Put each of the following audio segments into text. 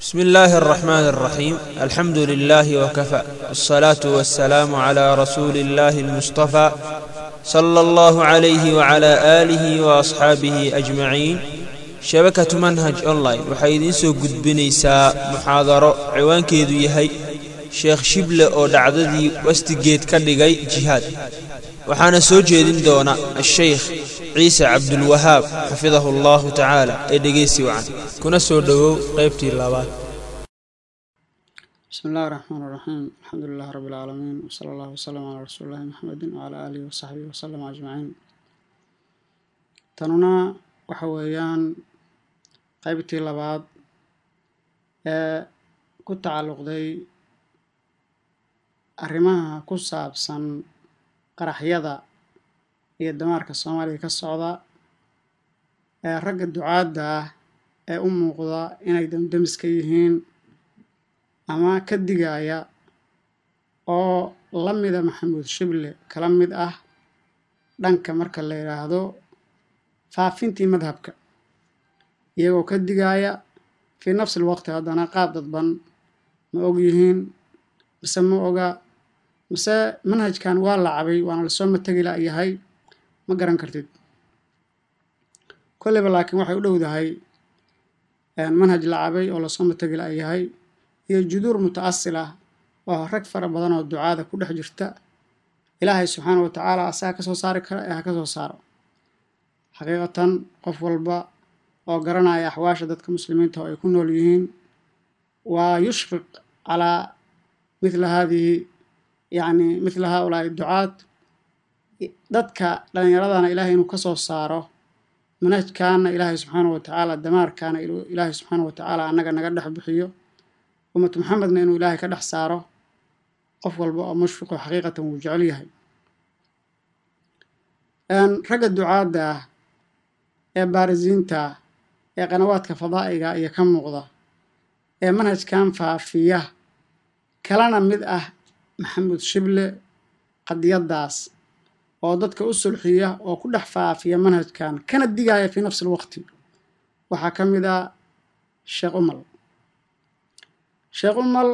بسم الله الرحمن الرحيم الحمد لله وكفى الصلاة والسلام على رسول الله المصطفى صلى الله عليه وعلى آله وأصحابه أجمعين shabakatu manhaj online waxay idiin soo gudbinaysaa muxaadaro ciwaankeedu yahay sheekh shible oo dhacdadii wastigeed ka dhigay jihaad waxaana soo jeedin doona ashaykh ciise cabdulwahaab xafidahu allahu tacaala ee dhegeysi wacan kuna soo dhowow qaybtii labaad بسم الله الرحمن الرحيم الحمد لله رب العالمين وصلى الله وسلم على رسول الله محمد وعلى آله وصحبه وسلم أجمعين tanuna waxa weeyaan qaybtii labaad ee ku tacalluqday arrimaha ku saabsan qaraxyada iyo damaarka soomaaliya ka socda ee ragga ducaadda ah ee u muuqda inay damdamiska yihiin ama ka digaya oo la mida maxamuud shible kala mid ah dhanka marka la yidhaahdo faafintii madhabka iyagoo ka digaaya fii nafsi lwaqti haddana qaab dadban ma og yihiin mise ma oga mise manhajkan waa lacabay waana lasoo mategi layahay ma garan kartid kolleyba laakiin waxay u dhowdahay manhaj lacabay oo lasoo mategi layahay iyo juduur muta'asil ah oo rag fara badan oo ducaada ku dhex jirta ilaahay subxaana wa tacaala asaga ka soo saari kara ee ha ka soo saaro xaqiiqatan qof walba oo garanaya axwaasha dadka muslimiinta oo ay ku nool yihiin waa yushfiq calaa mithla haadihi yacni mithla haaulaai ducaad dadka dhallinyaradana ilaahay inuu ka soo saaro manhajkaana ilaahay subxaana wa tacaala damaarkaana ilaahay subxaana wa tacaala annaga naga dhex bixiyo ummatu maxamedna inuu ilaahay ka dhex saaro qof walba oo mushfiqo xaqiiqatan wuu jecel yahay ragga ducaadda ah ee baarisiinta ee qanawaadka fadaa'iga iyo ka muuqda ee manhajkan faafiya kalana mid ah maxamuud shible qadiyaddaas oo dadka u sulxiya oo ku dhex faafiya manhajkan kana digaya fii nafsi lwaqti waxaa ka mid ah sheekh umal sheekh umal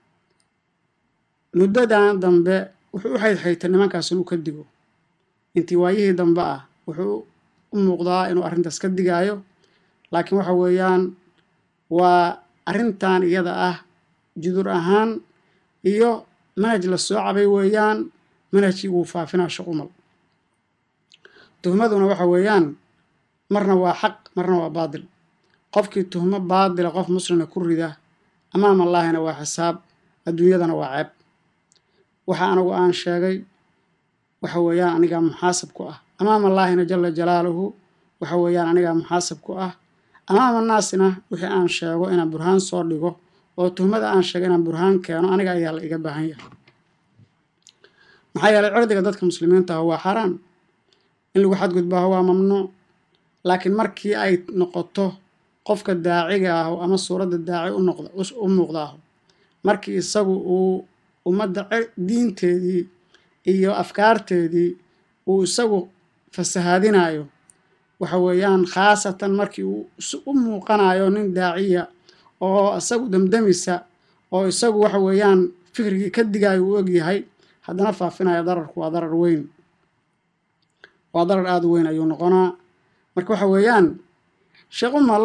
muddadan dambe wuxuu u xaydxaytay nimankaas inuu ka digo intii waayihii dambe ah wuxuu u muuqdaa inuu arrintaas ka digaayo laakiin waxa weeyaan waa arrintan iyada ah judur ahaan iyo manhaj la soo cabay weeyaan manhajkii wuu faafinaa sheekh umal tuhmaduna waxa weeyaan marna waa xaq marna waa baadil qofkii tuhmo baadila qof muslina ku rida amaam allaahina waa xisaab adduunyadana waa ceeb waxa anigu aan sheegay waxa weeyaan anigaa muxaasab ku ah amaam allaahina jala jalaaluhu waxa weeyaan anigaa muxaasab ku ah amaama naasina wixii aan sheego inaan burhaan soo dhigo oo tuhmada aan sheego inaan burhaan keeno aniga ayaa la iga baahan yahay maxaa yeelay cirdiga dadka muslimiinta ah waa xaaraan in lagu xadgudbaaho waa mamnuuc laakiin markii ay noqoto qofka daaciga ah ama suuradda daaci u muuqdaaho markii isagu uu ummadda diinteedii iyo afkaarteedii uu isagu fasahaadinayo waxa weeyaan khaasatan markii uu u muuqanayo nin daaciya oo isagu damdamisa oo isagu waxa weeyaan fikrigii ka digayo uu ogyahay haddana faafinaya dararku waa darar weyn waa darar aada u weyn ayuu noqonaa marka waxa weeyaan sheekh umal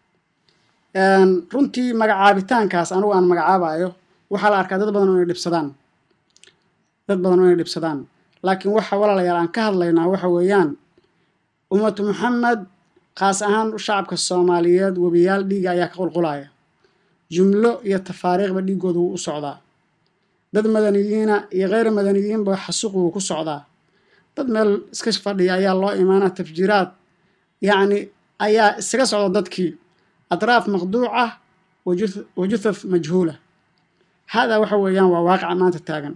runtii magacaabitaankaas anigu aan magacaabayo waxaa la arkaa dad badan oo inay dhibsadaan dad badan oo inay dhibsadaan laakiin waxa walaalayaal aan ka hadlaynaa waxa weeyaan ummatu maxamed khaas ahaan shacabka soomaaliyeed webiyaal dhiiga ayaa ka qulqulaya jumlo iyo tafaariikhba dhiigooda wuu u socdaa dad madaniyiina iyo kheyr madaniyiinba xasuuq wuu ku socdaa dad meel iska fadhiya ayaa loo imaanaa tafjiiraad yacni ayaa isaga socda dadkii atraaf maqduuca wa juthaf majhuula haadaa waxa weeyaan waa waaqica maanta taagan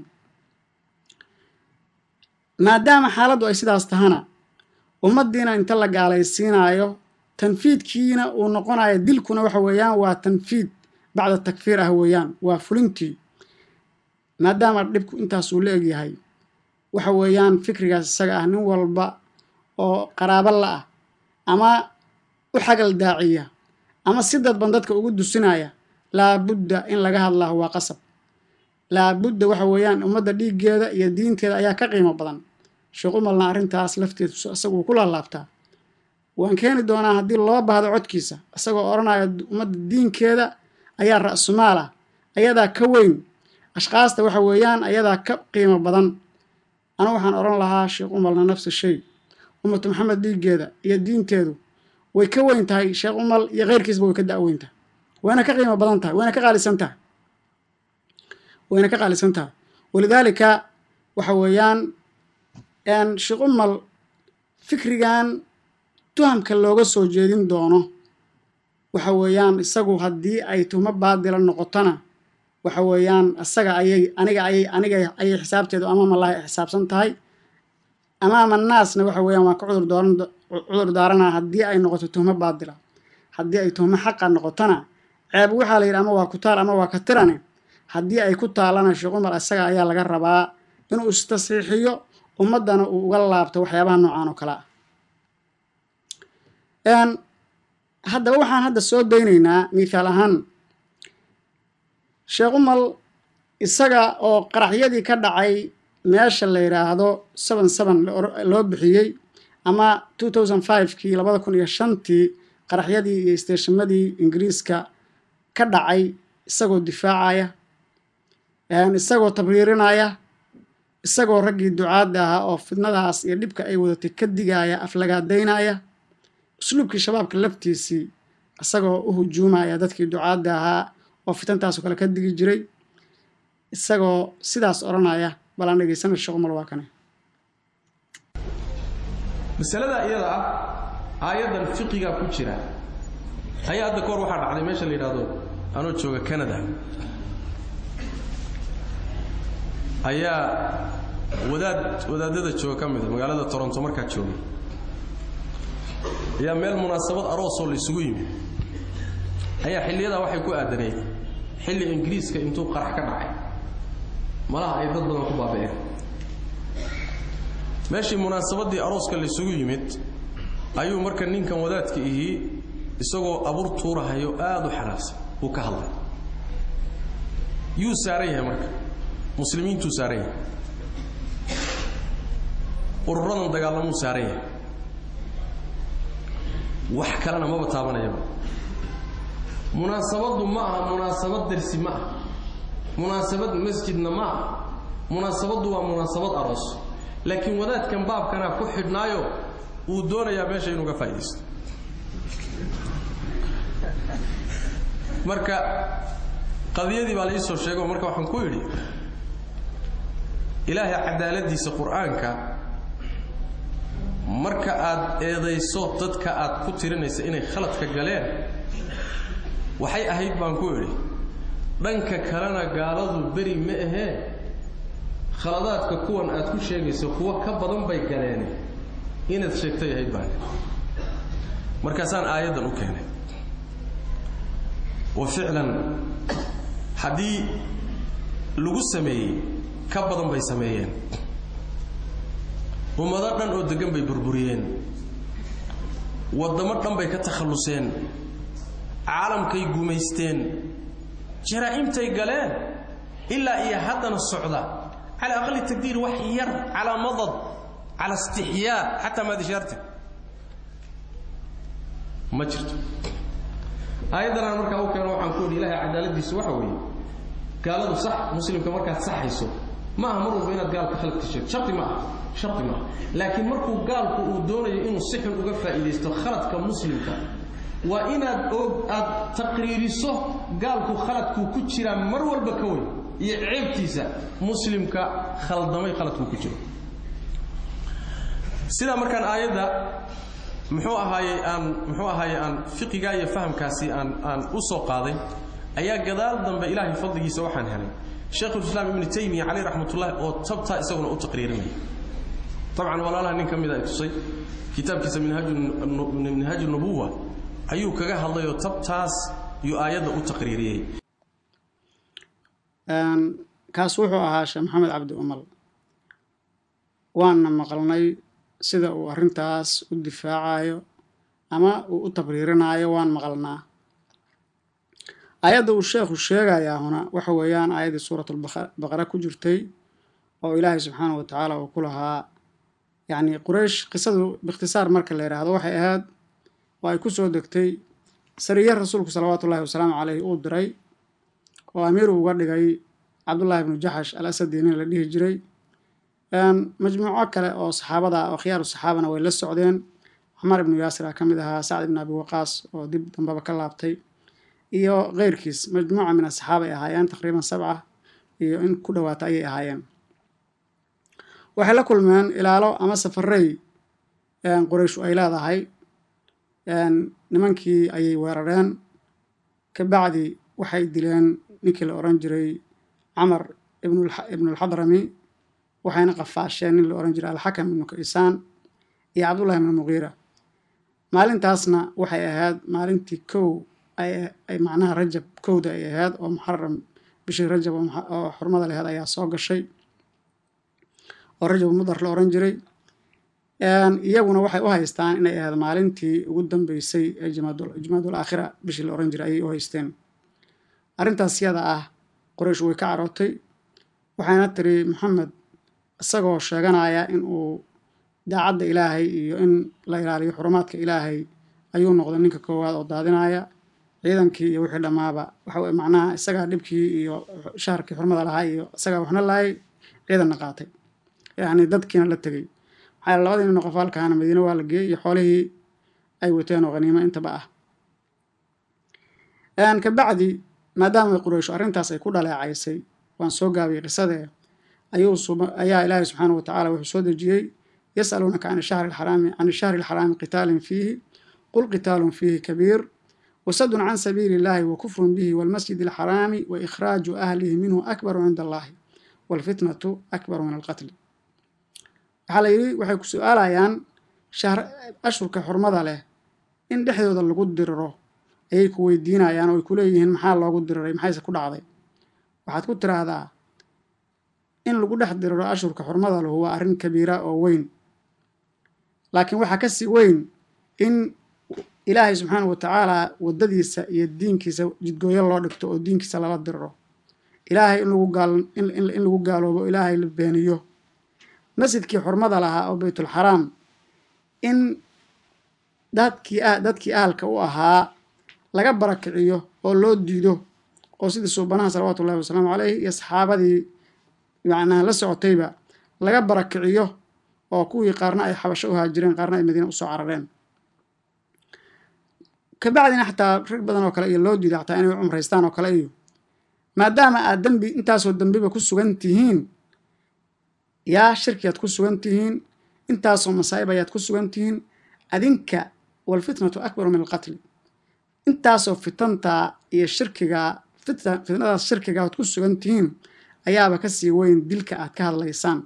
maadaama xaaladdu ay sidaas tahana ummaddiina inta la gaalaysiinaayo tanfiidkiina uu noqonayo dilkuna waxa weeyaan waa tanfiid bacda takfiir ah weeyaan waa fulintii maadaama dhibku intaasuu la egyahay waxa weeyaan fikrigaas isaga ah nin walba oo qaraabo la ah ama u xagal daaciya ama si dadban dadka ugu dusinaya laabudda in laga hadlaaho waa qasab laabudda waxa weeyaan ummadda dhiiggeeda iyo diinteeda ayaa ka qiimo badan sheekh umalna arrintaas lafteed isaguu ku laalaabtaa waan keeni doonaa haddii loo baahdo codkiisa isagoo odhanaya ummadda diinkeeda ayaa ra-sumaal ah ayadaa ka weyn ashkaasta waxa weeyaan ayadaa ka qiimo badan anu waxaan odhan lahaa sheekh umalna nafsi shay ummatu maxamed dhiiggeeda iyo diinteedu way ka weyn tahay sheekh umal iyo keyrkiisba way ka da-weyn tahay wayna ka qiimo badan tahay wayna ka qaalisan tahay wayna ka qaalisan tahay walidaalika waxa weeyaan sheekh umal fikrigan tuhamka looga soo jeedin doono waxa weeyaan isagu haddii ay tuhmo baadila noqotona waxa weeyaan isaga ayay aniga ayay aniga ayay xisaabteedu amaamallaahi xisaabsan tahay amaama naasna waxa weeyaan waan ka cudur dooran cudur daaranaa haddii ay noqoto tuhmo baadila haddii ay tuhmo xaqa noqotona ceeb waxaa la yidhi ama waa ku taal ama waa ka tirane haddii ay ku taalana sheekh umar isaga ayaa laga rabaa inuu istasxiixiyo ummaddana uu uga laabto waxyaabaha noocaan oo kale ah haddaba waxaan hadda soo daynaynaa mithaal ahaan sheekh umal isaga oo qaraxyadii ka dhacay meesha la yidhaahdo seven seven loo bixiyey ama two thousand fivekii labada kun iyo shantii qaraxyadii iyo isteeshimadii ingiriiska ka dhacay isagoo difaacaya isagoo tabriirinaya isagoo raggii ducaadda ahaa oo fidnadaas iyo dhibka ay wadatay ka digaaya aflagaadaynaya usluubkii shabaabka laftiisii isagoo u hujuumaya dadkii ducaadda ahaa oo fitantaasoo kale ka digi jiray isagoo sidaas odhanaya bal aan dhegaysana sheekh umar waa kane masalada iyada ah aayaddan fiqiga ku jira ayaa hadda kahor waxaa dhacday meesha la yidhaahdo anoo jooga canada ayaa wadaad wadaadada jooga ka mida magaalada toronto markaa joogay ayaa meel munaasabad aroosoo la isugu yimid ayaa xilliyadaa waxay ku aadanayd xilli ingiriiska intuu qarax ka dhacay malaha ay dad badan ku baabi'een meeshii munaasabaddii arooska la isugu yimid ayuu marka ninkan wadaadka ihii isagoo abur tuurahayo aad u xanaaqsan uu ka hadlay yuu saaran yahay marka muslimiintuu saaran yahay ururadan dagaalamuu saaran yahay wax kalena maba taabanayaba munaasabaddu ma aha munaasabad dersi ma aha munaasabad masjidna ma aha munaasabaddu waa munaasabad aroos laakiin wadaadkan baabkanaa ku xidhnaayo uu doonayaa meesha inuu ga faaidaysto marka qadiyadii baa la iisoo sheego marka waxaan ku yidhi ilaahay cadaaladiisa qur-aanka marka aad eedayso dadka aad ku tirinaysa inay khaladka galeen waxay ahayd baan ku idhi dhanka kalena gaaladu beri ma ahee khaladaadka kuwan aad ku sheegayso kuwo ka badan bay galeene inaad sheegtay ahayd baan markaasaan aayaddan u keenay wa ficlan haddii lagu sameeyey ka badan bay sameeyeen ummado dhan oo deggan bay burburiyeen waddamo dhan bay ka takhalluseen caalamkay gumaysteen jaraa'imtay galeen ilaa iyo haddana socda cala aqali taqdiir wax yar calaa madad cala istixyaa xataa maadishaarte ma jirto aayaddanaan markaa u keeno waxaan ku odhi ilahay cadaaladiisu waxa weeye gaaladu sax muslimka markaad saxayso ma aha mar walba inaad gaalka khaladka sheegto shardi ma aha shardi ma aha laakiin markuu gaalku uu doonayo inuu si xun uga faa'iidaysto khaladka muslimka waa inaad og aad taqriiriso gaalku khaladkuu ku jiraa mar walba ka weyn iyo ceebtiisa muslimka khaldamay khaladkuu ku jiro sidaa markaan aayadda muxuu ahaaye aan muxuu ahaaye aan fiqigaa iyo fahamkaasi aan aan u soo qaaday ayaa gadaal dambe ilaahay fadligiisa waxaan helay sheekhulislaam ibnu taymiya caleyh raxmatullahi oo tabtaa isaguna u taqriirinaya dabcan walaalaha nin ka mida ay tusay kitaabkiisa minhaaju nubuwa ayuu kaga hadlayoo tabtaas yuu aayadda u taqriiriyey kaas wuxuu ahaa sheekh maxamed cabdi umal waana maqalnay sida uu arrintaas u difaacayo ama uu u tabriirinaayo waan maqalnaa aayadda uu sheekhu sheegayaa huna waxa weeyaan aayaddii suuratulbaqara ku jirtay oo ilaahay subxaanahu wa tacaala uu ku lahaa yacni quraysh qisadu biikhtisaar marka la yidhaahdo waxay ahayd oo ay ku soo degtay sariye rasuulku salawaatu ullahi wasalaamu caleyhi uu diray oo amiir uga dhigay cabdullaahi ibnu jaxash al asadi nin la dhihi jiray majmuuco kale oo saxaabada oo khiyaaru saxaabana way la socdeen cumar ibnu yaasir ah ka mid ahaa sacd ibnu abi waqaas oo dib dambaba ka laabtay iyo keyrkiis majmuuca min asaxaaba ay ahaayeen taqriiban sabca iyo in ku dhowaata ayay ahaayeen waxay la kulmeen ilaalo ama safarey qurayshu ay leedahay nimankii ayay weerareen kabacdi waxay dileen ninkii la odhan jiray camar ibnulxadrami waxayna qafaasheen nin la odhan jiray alxakam ibnu kaisaan iyo cabdullahi ibnu muqiira maalintaasna waxay ahayd maalintii kow ay macnaha rajab kowda ay ahayd oo muxaram bishii rajab oo xurmada laheed ayaa soo gashay oo rajab mudar la odhan jiray iyaguna waxay u haystaan inay ahayd maalintii ugu dambeysay ee jimaadul aakhira bishii la odhan jiray ayay u haysteen arrintaas yada ah qoraysh way ka carootay waxayna tiri maxamed isagoo sheeganaya in uu daacadda ilaahay iyo in la ilaaliyo xurumaadka ilaahay ayuu noqday ninka koowaad oo daadinaya ciidankii iyo wixii dhammaaba waxa macnaha isagaa dhibkii iyo shaharkii xurmada lahaa iyo isagaa waxna lahay ciidanna qaatay yacni dadkiina la tegey maxaa labadii nin oo qofaalkaana madiine waa la geeyey iyo xoolihii ay wateen oo khaniimo intaba ah kabacdi maadaama qurayshu arrintaas ay ku dhaleecaysay waan soo gaabiyey qisadee ayuu ayaa ilaahay subxaanahu watacaala wuxuu soo dejiyey yas'aluunaka can shahri alxaraami can ishahri alxaraami qitaalin fiihi qul qitaalun fiihi kabiir wasadun can sabiili illahi wa kufrun bihi walmasjid alxaraami wa ikhraaju ahlihi minhu akbaru cinda allahi waalfitnatu akbaru min alqatli waxaa la yidhi waxay ku su-aalayaan ashurka xurmada leh in dhexdooda lagu diriro ayay ku weydiinayaan oo ay ku leeyihiin maxaa loogu diriray maxayse ku dhacday waxaad ku tiraahdaa in lagu dhex diriro ashurka xurmada lahu waa arrin kabiira oo weyn laakiin waxaa ka sii weyn in ilaahay subxaanahu wa tacaala waddadiisa iyo diinkiisa jidgooyo loo dhigto oo diinkiisa lala diriro ilaahay in lagu gaal in lagu gaaloobo ilaahay la beeniyo masjidkii xurmada lahaa oo baytulxaraam in dadkii dadkii ahalka u ahaa laga barakiciyo oo loo diido oo sidii suubanaha salawaatu ullahi wasalaamu caleyhi iyo saxaabadii macnaha la socotayba laga barakiciyo oo kuwii qaarna ay xabasho u haajireen qaarna ay madiina usoo carareen kabacdina xataa rag badan oo kale iyo loo diiday xataa inay cumraystaan oo kale iyo maadaama aad dembi intaasoo dembiba ku sugan tihiin yaa shirkiyaad ku sugan tihiin intaasoo masaa'ib ayaad ku sugan tihiin adinka walfitnatu akbaru min alqatli intaasoo fitantaa iyo shirkigaa fitnadaas shirkiga aad ku sugan tihiin ayaaba ka sii weyn dilka aad ka hadlaysaan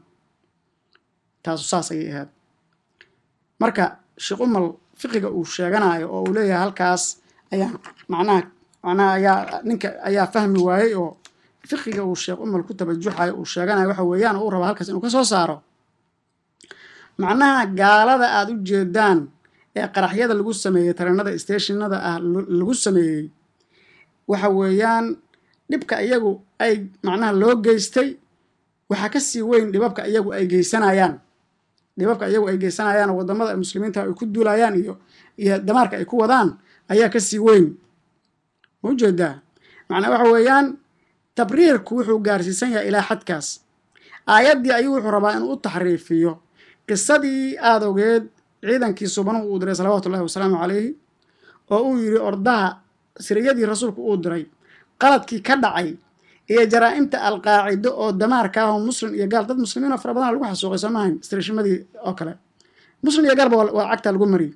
taasu saas ayay ahayd marka sheekh umal fiqiga uu sheeganayo oo uu leeyahay halkaas ayaa macnaha macnaha ayaa ninka ayaa fahmi waayey oo fiqiga uu sheekh umal ku tabajuxayo uu sheeganayo waxa weeyaan oo uu raba halkaas inuu ka soo saaro macnaha gaalada aada u jeedaan ee qaraxyada lagu sameeyey tareenada stationada ah lagu sameeyey waxa weeyaan dhibka iyagu ay macnaha loo geystay waxaa ka sii weyn dhibabka iyagu ay geysanayaan dhibabka iyagu ay geysanayaan oo waddamada muslimiinta ay ku duulayaan iyo iyo damaarka ay ku wadaan ayaa ka sii weyn ma ujeedaa macnaa waxa weeyaan tabriirku wuxuu gaarsiisan yahay ilaa xadkaas aayaddii ayuu wuxuu rabaa inuu u taxriifiyo qisadii aada ogeed ciidankii subanuhu uu diray salawaatu ullahi wasalaamu calayhi oo uu yidhi ordaha siriyadii rasuulku uu diray qaladkii ka dhacay iyo jaraa-imta alqaacido oo damaarka ah oo muslim iyo gaal dad muslimiin oo fara badan lagu xasuuqay soo maahayn istirishimadii oo kale muslim iyo gaalba waa cagta lagu mariyey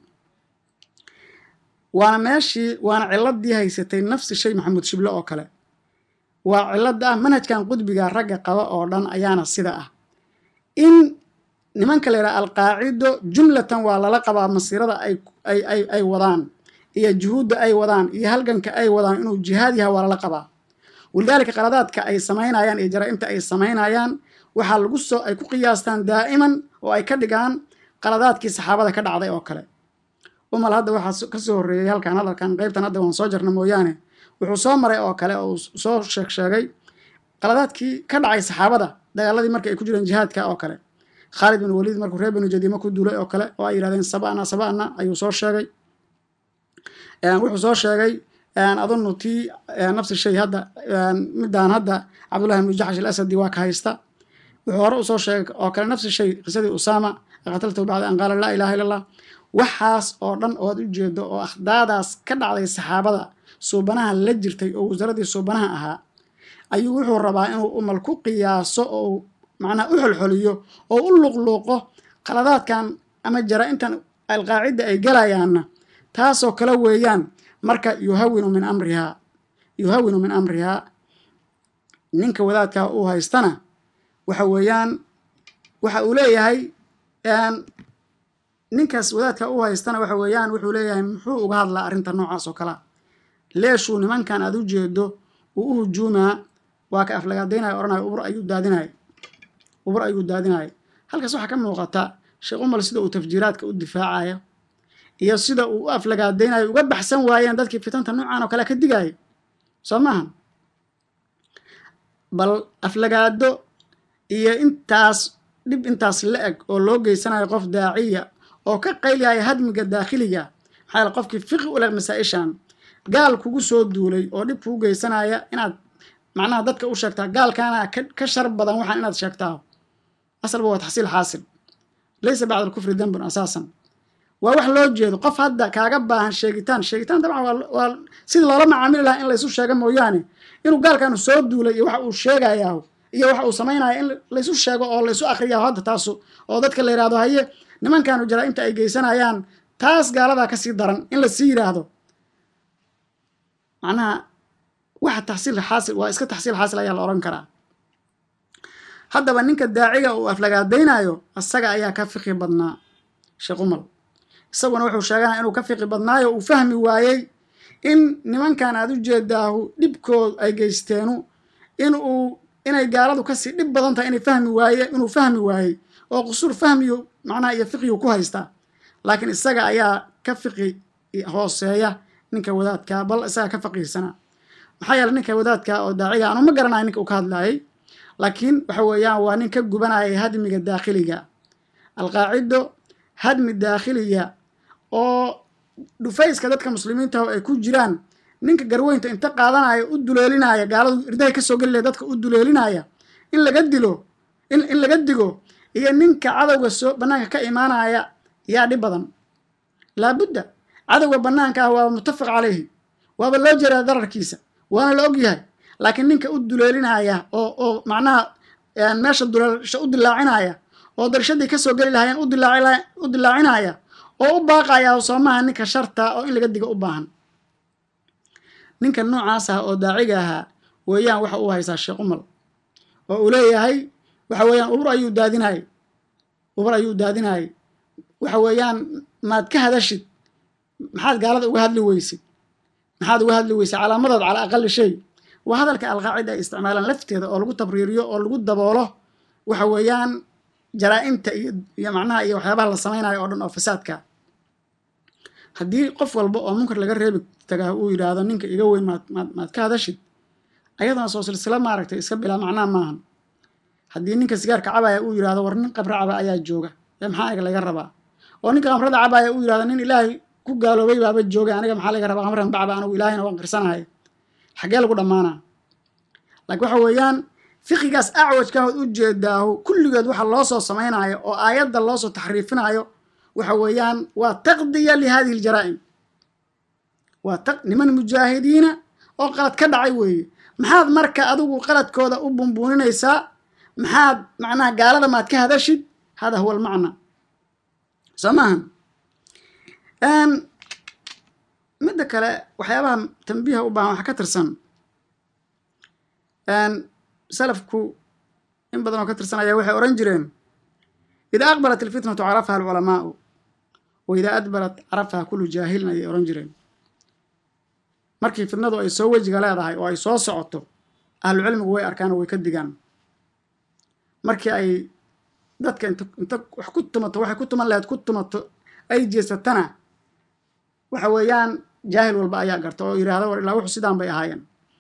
waana meeshii waana ciladii haysatay nafsi shay maxamuud shible oo kale waa cilada ah manhajkan qudbiga ragga qaba oo dhan ayaana sida ah in nimanka la yidhaha alqaacido jumlatan waa lala qabaa masiirada ay ay wadaan iyo juhuudda ay wadaan iyo halganka ay wadaan inuu jihaad yahay waa lala qabaa walidaalika qaladaadka ay samaynayaan iyo jaraa-imta ay samaynayaan waxaa lagu soo ay ku qiyaastaan daa'iman oo ay ka dhigaan qaladaadkii saxaabada ka dhacday oo kale umal hadda waxaa ka soo horreeyey halkan hadalkan qaybtan hadda waan soo jarna mooyaane wuxuu soo maray oo kale oo uu soo sheeg sheegay qaladaadkii ka dhacay saxaabada dagaaladii marka ay ku jireen jihaadka oo kale khaalid bin waliid markuu reer binu jadiima ku duulay oo kale oo ay yidhahdeen sabana sabana ayuu soo sheegay wuxuu soo sheegay adunu tii nafsi shay hadda midaan hadda cabdullahi ibnu jaxsh alasadi waa ka haysta wuxuu hore usoo sheegay oo kale nafsi shay qisadii usaama qataltahu bacda an qaala laa ilaha illa allah waxaas oo dhan ood u jeedo oo akhdaadaas ka dhacday saxaabada suubanaha la jirtay oo wasaaradii suubanaha ahaa ayuu wuxuu rabaa inuu umal ku qiyaaso oo macnaha u xolxoliyo oo u luqluuqo qaladaadkan ama jara-intan alqaacidda ay galayaanna taasoo kale weeyaan marka yuhawinu min amrihaa yuhawinu min amrihaa ninka wadaadkaa uu haystana waxa weeyaan waxa uu leeyahay ninkaas wadaadka uu haystana waxa weeyaan wuxuu leeyahay muxuu uga hadlaa arrinta noocaas oo kalea leeshuu nimankan aad u jeedo uu u hujuumaa waa ka aflagaadaynaya odhanaya ubur ayuu daadinaya ubur ayuu daadinaya halkaas waxaa ka muuqata sheekh umal sida uu tafjiiraadka u difaacayo iyo sida uu u aflagaadaynayo uga baxsan waayeen dadkii fitanta noocan oo kale ka digaayo soo maaha bal aflagaado iyo intaas dhib intaas la eg oo loo geysanayo qof daaciya oo ka qayliyaya hadmiga daakhiliga maxaa yaele qofkii fiqi u leh masaa-ishan gaal kugu soo duulay oo dhib kugu geysanaya inaad macnaha dadka u sheegtaa gaalkaana ka shar badan waxaan inaad sheegtaa asalba waa taxsiil xaasil laysa bacda alkufri dembun asaasan waa wax loo jeedo qof hadda kaaga baahan sheegitaan sheegitaan dabcan waa sidii loola macaamili lahaa in laysu sheego mooyaane inuu gaalkaanu soo duulay iyo waxa uu sheegayaa iyo waxa uu samaynaya in laysu sheego oo laysu akriya hadda taasu oo dadka la yidhahdo haye nimankanu jaraa-imta ay geysanayaan taas gaaladaa kasii daran in lasii yidhaahdo macnaha waxa taxsiil xaasil waa iska taxsiil xaasil ayaa la odhan karaa haddaba ninka daaciga uu aflagaadaynayo isaga ayaa ka fiqi badnaa sheekh umal isaguna wuxuu sheeganaya inuu ka fiqi badnaayo uu fahmi waayey in nimankan aad u jeedaahu dhibkood ay geysteenu in uu inay gaaladu kasii dhib badan tahay inay fahmi waaye inuu fahmi waayey oo qusuur fahmiyo macnaha iyo fiqiyu ku haystaa laakiin isaga ayaa ka fiqi hooseeya ninka wadaadkaa bal isaga ka faqiirsanaa maxaa yeele ninka wadaadka oo daaciga anu ma garanayo ninka uu ka hadlaayay laakiin waxa weeyaan waa nin ka gubanayay hadmiga daakhiliga alqaacido hadmi daakhiliya oo dhufayska dadka muslimiintaho ay ku jiraan ninka garweynta inta qaadanaya u duleelinaya gaaladu irdahay kasoo geli lahay dadka u duleelinaya in laga dilo in laga digo iyo ninka cadowga soo bannaanka ka imaanaya yaa dhib badan laabudda cadowga bannaanka ah waaba muttafaq calayhi waaba loo jeedaa dararkiisa waana la og yahay laakiin ninka u duleelinaya oo oo macnaha meesha duleelsha u dilaacinaya oo darshadii kasoo geli lahaayeen u dilaacinaya oo u baaqaya soomaha ninka sharta oo in laga digo u baahan ninka noocaas ah oo daaciga ahaa weeyaan waxa uu haysaa sheekh umal oo uu leeyahay waxa weeyaan ubur ayuu daadinayay ubur ayuu daadinayay waxa weeyaan maad ka hadashid maxaad gaalada uga hadli weysid maxaad uga hadli weysay calaamadood calaa aqali shay waa hadalka alqaacida ay isticmaalaan lafteeda oo lagu tabriiriyo oo lagu daboolo waxa weeyaan jaraa-imta iyo iyo macnaha iyo waxyaabaha la samaynayo oo dhan oo fasaadka haddii qof walba oo munkar laga reebi tagaa uu yidhaahdo ninka iga weyn maad maad maad ka hadashid ayadana soo silsilo maaragtay iska bilaa macnaha maahan haddii ninka sigaarka cabaya uu yidhahdo war nin qabra caba ayaa jooga ee maxaa aniga laga rabaa oo ninka qamrada cabaya uu yidhahdo nin ilaahay ku gaaloobay baaba joogay aniga maxaa laga rabaa qamran bacba anigu ilaahayna waan qirsanahay xaggee lagu dhammaanaa laakiin waxa weeyaan fiqigaas acwajkahood u jeedaahu kulligeed waxa loo soo samaynayo oo aayadda loo soo taxriifinayo waxa weeyaan waa taqdiya lihadihi ljaraa'im waa niman mujaahidiina oo qalad ka dhacay weeye maxaad marka adigu qaladkooda u bumbuuninaysaa maxaad macnaha gaalada maad ka hadashid hada huwa almacna soo maaha midda kale waxyaabaha tambiiha u baahan waxa ka tirsan salafku in badan oo ka tirsan ayaa waxay odhan jireen idaa aqbalat ilfitnatu carafaha alculamaau wa idaa adbarat carafaha kullu jaahilin ayay odhan jireen markii fitnadu ay soo wejiga leedahay oo ay soo socoto ahlucilmigu way arkaan oo way ka digaan markii ay dadka int inta wax ku tumato waxay ku tuman lahayd ku tumato ay jeesatana waxa weeyaan jaahil walba ayaa garta oo yidhaahda war ilaa wuxu sidaan bay ahaayeen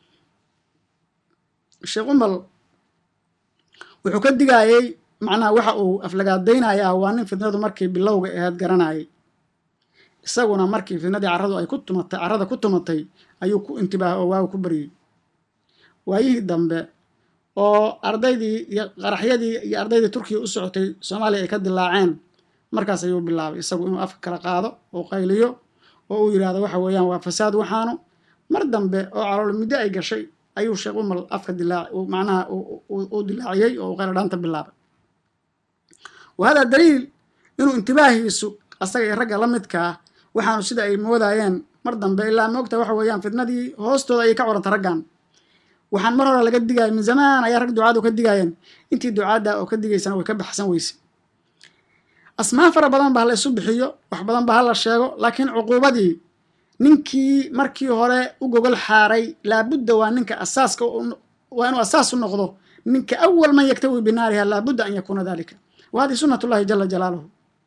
sheekh umal wuxuu ka digaayey macnaha waxa uu aflagaadaynayaa waa nin fitnadu markii bilowga aheed garanayay isaguna markii fitnadii carradu ay ku tumatay carrada ku tumatay ayuu ku intibaaha oo waagu ku baryey waayihii dambe oo ardaydii iyo qaraxyadii iyo ardaydii turkiya u socotay soomaaliya ay ka dilaaceen markaas ayuu bilaabay isagu inuu afka kala qaado oo qayliyo oo uu yidhahdo waxa weeyaan waa fasaad waxaanu mar dambe oo calool muddo ay gashay ayuu sheekh umal afka dilaac macnaha uu dilaaciyey oo uu qayladhaanta bilaabay wa hada daliil inuu intibaahiisu asaga iyo ragga la midka ah waxaanu sida ay moodayeen mar dambe ilaa moogta waxa weeyaan fitnadii hoostooda ayay ka coranta raggan waxaan mar hore laga digaya min zamaan ayaa rag ducaadu ka digaayeen intii ducaadda oo ka digaysana way ka baxsan weyse asmaa fara badan ba hala isu bixiyo wax badan ba hala sheego laakiin cuquubadii ninkii markii hore u gogol xaaray laabudda waa ninka asaaska waa inuu asaas u noqdo ninka awal man yaktawi binaariha laabudda an yakuuna dalika wa hadihi sunnat ullahi jala jalaaluhu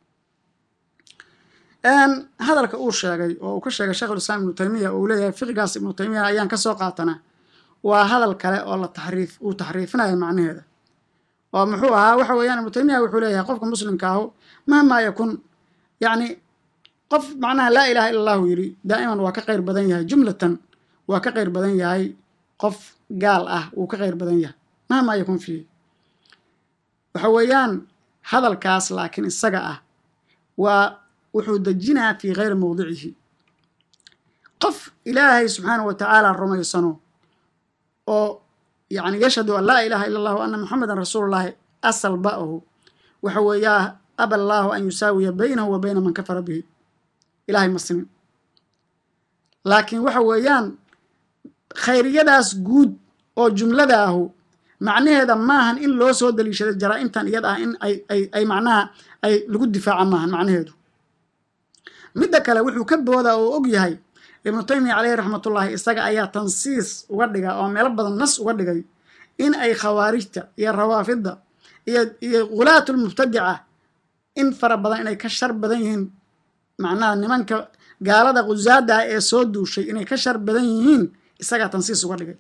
hadalka uu sheegay oo uu ka sheegay sheekhulislaam ibnu taymiya oo uu leeyahay fiqigaas ibnu taymiya ayaan ka soo qaatana waa hadal kale oo la taxriif uu taxriifinayo macnaheeda oo muxuu ahaa waxa weeyaan ibnu taymiya wuxuu leeyahay qofka muslimka ahu mahmaa yakun yacni qof macnaha laa ilaha illa allahu yidhi daa'iman waa ka qayr badan yahay jumlatan waa ka qayr badan yahay qof gaal ah wuu ka qayr badan yahay mahmaa yakun fiihi waxa weeyaan hadalkaas laakiin isaga ah waa wuxuu dejinaa fii kayri mowdicihi qof ilaahay subxaanahu wa tacaala rumaysano oo yani yashhadu an laa ilaha illa allah wa anna muxamedan rasuulullahi asal ba'ahu waxa weeyaa aba allaahu an yusaawiya baynahu wa bayna man kafara bihi ilahay ma simin laakiin waxa weeyaan khayriyadaas guud oo jumlada ahu macnaheeda maahan in loo soo daliishaday jaraa-imtan iyad ah in ay ay ay macnaha ay lagu difaaca maahan macnaheedu midda kale wuxuu ka boodaa oo og yahay ibnu taymiya caleyhi raxmatullaahi isaga ayaa tansiis uga dhiga oo meelo badan nas uga dhigay in ay khawaarijta iyo rawaafidda iyo iyo khulaatulmubtadica in fara badan inay ka shar badan yihiin macnaha nimanka gaalada khusaada ah ee soo duushay inay ka shar badan yihiin isagaa tansiis uga dhigay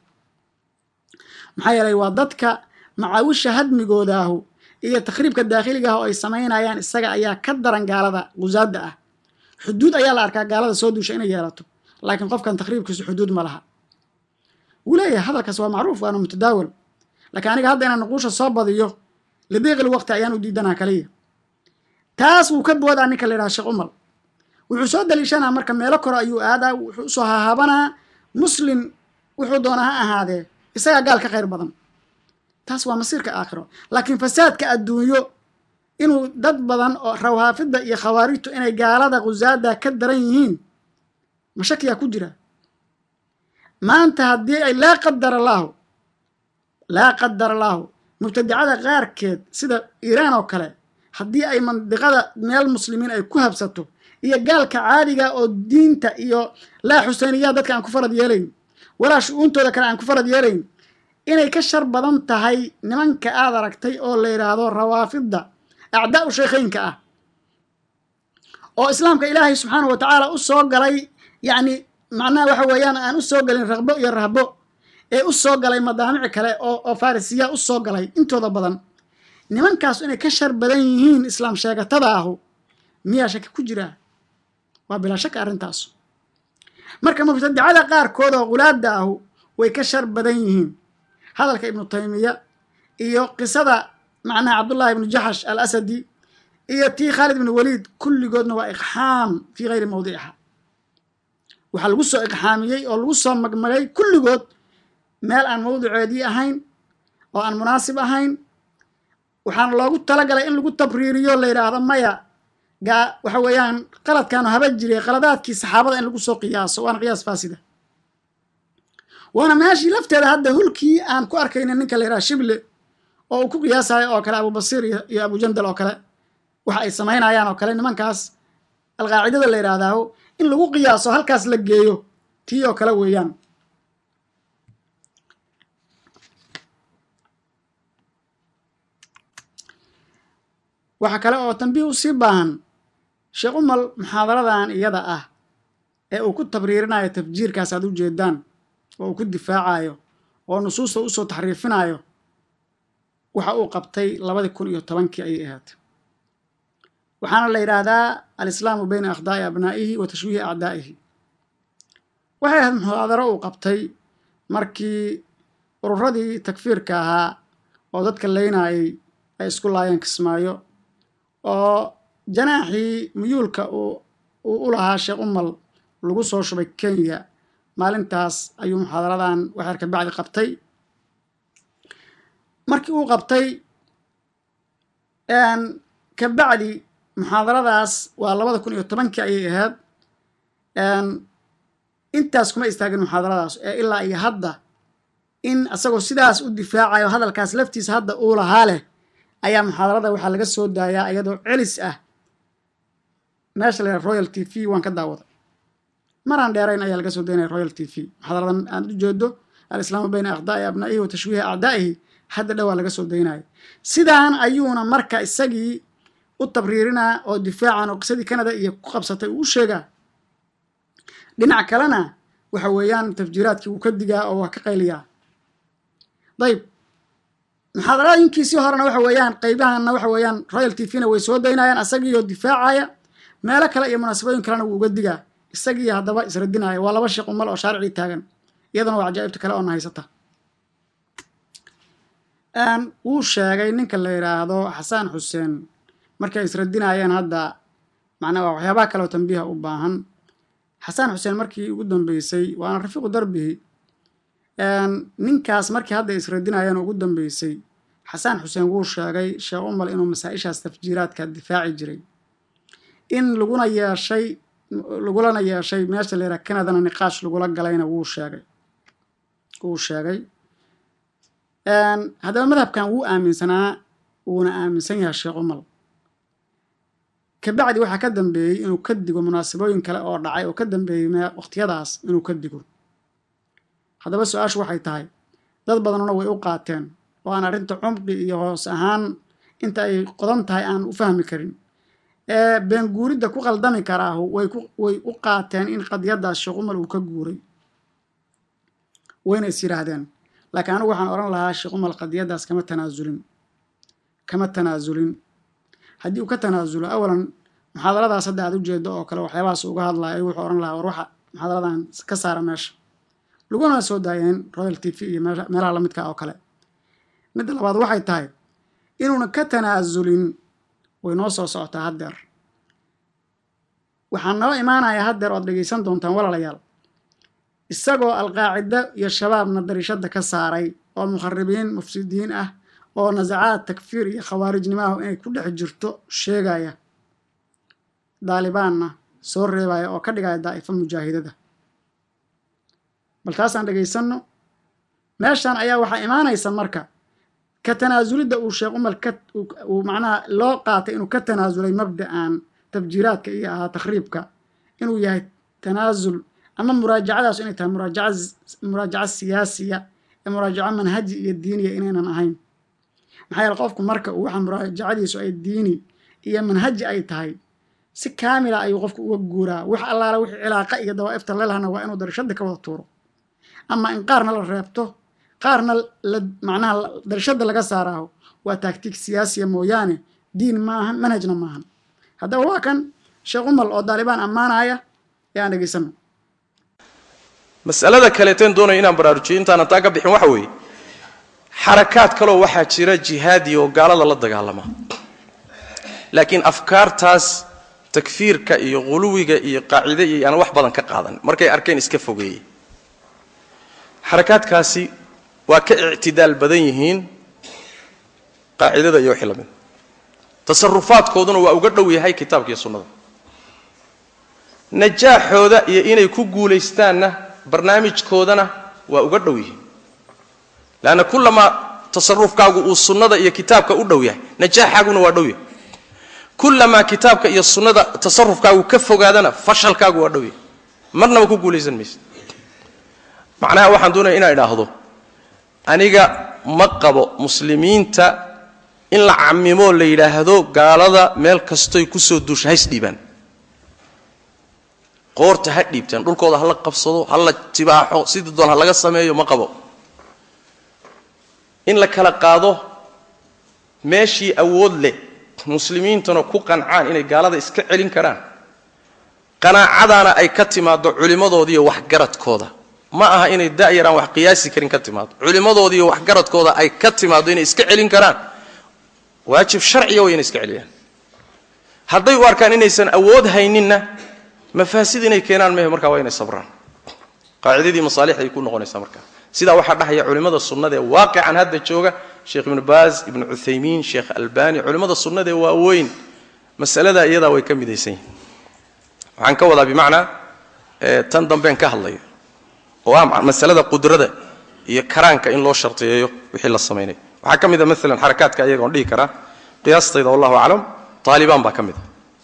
maxaa yeelay waa dadka macaawisha hadmigoodahu iyo takhriibka daakhiliga ah oo ay samaynayaan isaga ayaa ka daran gaalada khusaada ah xuduud ayaa la arkaa gaalada soo duusha inay yeelato laakiin qofkan takhriibkiisu xuduud ma laha wuu leeyahay hadalkaas waa macruuf waana mutadaawal laakiin aniga hadda inaan nuquusha soo badiyo lidiiqil waqti ayaan u diidanaa kaliya taas wuu ka boodaa ninka la yidhaha sheekh umal wuxuu soo daliishanaa marka meelo kore ayuu aadaa wuxuu usoo hahabanaa muslim wuxuu doonaa ha ahaadee isagaa gaal ka khayr badan taas waa masiirka aakhiro laakiin fasaadka adduunyo inuu dad badan oo rawhaafidda iyo khawaarijtu inay gaalada khusaada ka daran yihiin mashakiyaa ku jira maanta haddii ay laa qadar allaahu laa qadar allaahu mubtadicada qaarkeed sida iiraan oo kale haddii ay mandiqada meel muslimiin ay ku habsato iyo gaalka caadiga oo diinta iyo laa xuseyniyaa dadka aan ku farad yeelayn walaa shu-uuntooda kale aan ku farad yeelayn inay ka shar badan tahay nimanka aad aragtay oo la yidhaahdo rawaafidda acdaa u sheekheynka ah oo islaamka ilaahay subxaanahu wa tacaala u soo galay yacni macnaha waxa weeyaan aan u soo galin raqbo iyo rahbo ee u soo galay madaamici kale oo oo farisiya u soo galay intooda badan nimankaas inay ka shar badan yihiin islaam sheegatada ahu miyaa shaki ku jiraa waa bilaa shaka arrintaas marka mubtadicada qaarkood oo khulaada ahu way ka shar badan yihiin hadalka ibnu taymiya iyo qisada macnaha cabdullahi ibnu jaxash al asadi iyo tii khaalid ibnu waliid kulligoodna waa iqxaam fii hayri mawdiciha waxaa lagu soo iqxaamiyey oo lagu soo magmagay kulligood meel aan mawdiceedii ahayn oo aan munaasib ahayn waxaana loogu talagalay in lagu tabriiriyo la yidhaahdo maya gaa waxa weeyaan qaladkaanu haba jiray qaladaadkii saxaabada in lagu soo qiyaaso waana qiyaas faasida waana meeshii lafteeda hadda hulkii aan ku arkayna ninka la yidhaha shible oo uu ku qiyaasayo oo kale abubasiir iyo abujandal oo kale waxa ay samaynayaan oo kale nimankaas alqaacidada la yidhaahdaa in lagu qiyaaso halkaas la geeyo tii oo kale weeyaan waxaa kale oo tambiih u sii baahan sheekh umal muxaadaradan iyada ah ee uu ku tabriirinayo tafjiirkaas aad u jeedaan oo uu ku difaacayo oo nusuusta usoo taxriifinayo waxa uu qabtay labadii kun iyo tobankii ayay ahayd waxaana la yidhaahdaa alislaamu bayna akhdaa'i abnaa'ihi wa tashwiihi acdaa'ihi waxay ahayd muxaadaro uu qabtay markii ururadii takfiirka ahaa oo dadka leynayay ay isku laayeen kismaayo oo janaaxii muyuulka uu u lahaa sheekh umal lagu soo shubay kenya maalintaas ayuu muxaadaradan waxyar ka bacdi qabtay markii uu qabtay ka bacdi muxaadaradaas waa labada kun iyo tobankii ayay ahayd intaas kuma istaagin muxaadaradaas ee ilaa iyo hadda in isagoo sidaas u difaacayo hadalkaas laftiisa hadda uu lahaa leh ayaa muxaadarada waxaa laga soo daayaa iyadoo celis ah meesha la yidhaha royal t v waan ka daawaday maraan dheerayn ayaa laga soo daynaya royal t v muxaadaradan aan u jeedo alislaamu bayna akhdaa'i abnaa'ihi wa tashwiihi acdaa'ihi hadda dhowaa laga soo daynaya sidaan ayuuna marka isagii u tabriirinaa oo difaacan oo qisadii canada iyo ku qabsatay uu u sheegaa dhinac kalena waxa weeyaan tafjiiraadkii wuu ka digaa oo waa ka qayliyaa dayib muxaadarooyinkiisii horena waxa weeyaan qeybahanna waxa weeyaan royal t v-na way soo daynayaan isagiioo difaacaya meelo kale iyo munaasabooyin kalena wuu uga digaa isagii haddaba isradinaya waa laba sheekh umal oo shaaricii taagan iyadana waa cajaa'ibta kale oo na haysata wuu sheegay ninka la yidhaahdo xasaan xuseen markay isradinayeen hadda macnaa waa waxyaabaha kale oo tambiiha u baahan xasaan xuseen markii ugu dambeysay waana rafiiqu darbihi ninkaas markii hadda isradinayeen ugu dambeysay xasaan xuseen wuu sheegay sheekh umal inuu masaa-ishaas tafjiiraadka difaaci jiray in laguna yeeshay lagulana yeeshay meesha la yidhaha canadana niqaash lagula galayna wuu sheegay wuu sheegay haddaba madhabkan wuu aaminsanaa wuuna aaminsan yahay sheekh umal kabacdi waxaa ka dambeeyey inuu ka digo munaasabooyin kale oo dhacay oo ka dambeeyey waqtiyadaas inuu ka digo haddaba su-aashu waxay tahay dad badanuna way u qaateen oo aan arrinta cumqi iyo hoos ahaan inta ay qodan tahay aan u fahmi karin ee beenguuridda ku qaldami karaahu way way u qaateen in qadiyaddaas sheekh umal uu ka guuray wayna is yidhaahdeen laakiin anigu waxaan odhan lahaa sheekh umal qadiyaddaas kama tanaasulin kama tanaasulin haddii uu ka tanaasulo awalan muxaadaradaas hadda aad u jeedo oo kale waxyaabahaas uga hadlaya wuxuu odhan lahaa war waxa muxaadaradan ka saara meesha laguna soo daayeen royal t v iyo meelaha la midka oo kale midda labaad waxay tahay inuuna ka tanaasulin way noo soo socotaa haddeer waxaan noo imaanaya haddeer oad dhegaysan doontaan walaalayaal isagoo alqaacida iyo shabaabna darishadda ka saaray oo mukharibiin mufsidiin ah oo nasacaad takfiir iyo khawaarijnimahu inay ku dhex jirto sheegaya daalibaanna soo reebaya oo ka dhigaya daa'ifo mujaahidada bal taasaan dhegaysanno meeshan ayaa waxaa imaanaysa marka ka tanaasulidda uu sheekh umal ka uu macnaha loo qaatay inuu ka tanaasulay mabda'an tafjiiraadka iyo ahaa takhriibka inuu yahay tanaasul ama muraajacadaas inay tahay muraajaca muraajaco siyaasiya ee muraajaco manhaji iyo diiniya inaynan ahayn maxaa yeele qofku marka uu waxa muraajacadiisu ay diini iyo manhaji ay tahay si kaamila ayuu qofku uga guuraa wax allaala wixii cilaaqa iyo dawaa'ifta lelahna waa inuu darashada ka wada tuuro ama in qaarna la reebto qaarna la macnaha darashada laga saaraaho waa taagtiig siyaasiya mooyaane diin maahan manhajna maahan haddaba waa kan sheekh umal oo daalibaan ammaanaya ee aan dhegaysano masalada kaleeteen doonaya inaan baraarujiyo intaanan taa ka bixin waxa weeye xarakaad kaloo waxaa jira jihaadi oo gaalada la dagaalama laakiin afkaartaas takfiirka iyo quluwiga iyo qaacide iyo aan wax badan ka qaadan markay arkeen iska fogeeyey xarakaadkaasi waa ka ictidaal badan yihiin qaacidada iyo wixii lamid tasarufaadkooduna waa uga dhow yahay kitaabka iyo sunnada najaaxooda iyo inay ku guulaystaanna barnaamijkoodana waa uga dhow yihiin leanna kullamaa tasarufkaagu uu sunnada iyo kitaabka u dhow yahay najaaxaaguna waa dhow yahay kullamaa kitaabka iyo sunnada tasarufkaagu ka fogaadana fashalkaagu waa dhow yahay marnaba ku guulaysan maysa macnaha waxaan doonaya inaan idhaahdo aniga ma qabo muslimiinta in la camimoo la yidhaahdo gaalada meel kastoy kusoo duusha hays dhiibaan qoorta ha dhiibtaan dhulkooda ha la qabsado ha la tibaaxo sidii doon ha laga sameeyo ma qabo in la kala qaado meeshii awood leh muslimiintuna ku qancaan inay gaalada iska celin karaan qanaacadaana ay ka timaaddo culimmadoodiiyo waxgaradkooda ma aha inay da'yaraan wax qiyaasi karin ka timaado culimmadoodiiyo waxgaradkooda ay ka timaaddo inay iska celin karaan waajib sharciya way inay iska celiyaan hadday u arkaan inaysan awood hayninna mafaasid inay keenaan mehe markaa waa inay sabraan qaacidadii masaalixday ku noqonaysaa markaa sidaa waxaa dhahaya culimmada sunnada ee waaqican hadda jooga sheekh ibnu baaz ibnu cuthaymiin sheekh albani culimmada sunnada ee waaweyn masaladaa iyadaa way ka midaysan yihin waxaan ka wadaa bimacnaa tan dambeen ka hadlayo oo ah masalada qudrada iyo karaanka in loo shartiyeeyo wixii la samaynayo waxaa ka mid a maalan xarakaadka ayaga on dhihi karaa qiyaastayda wallahu aclam taalibaan baa ka mid a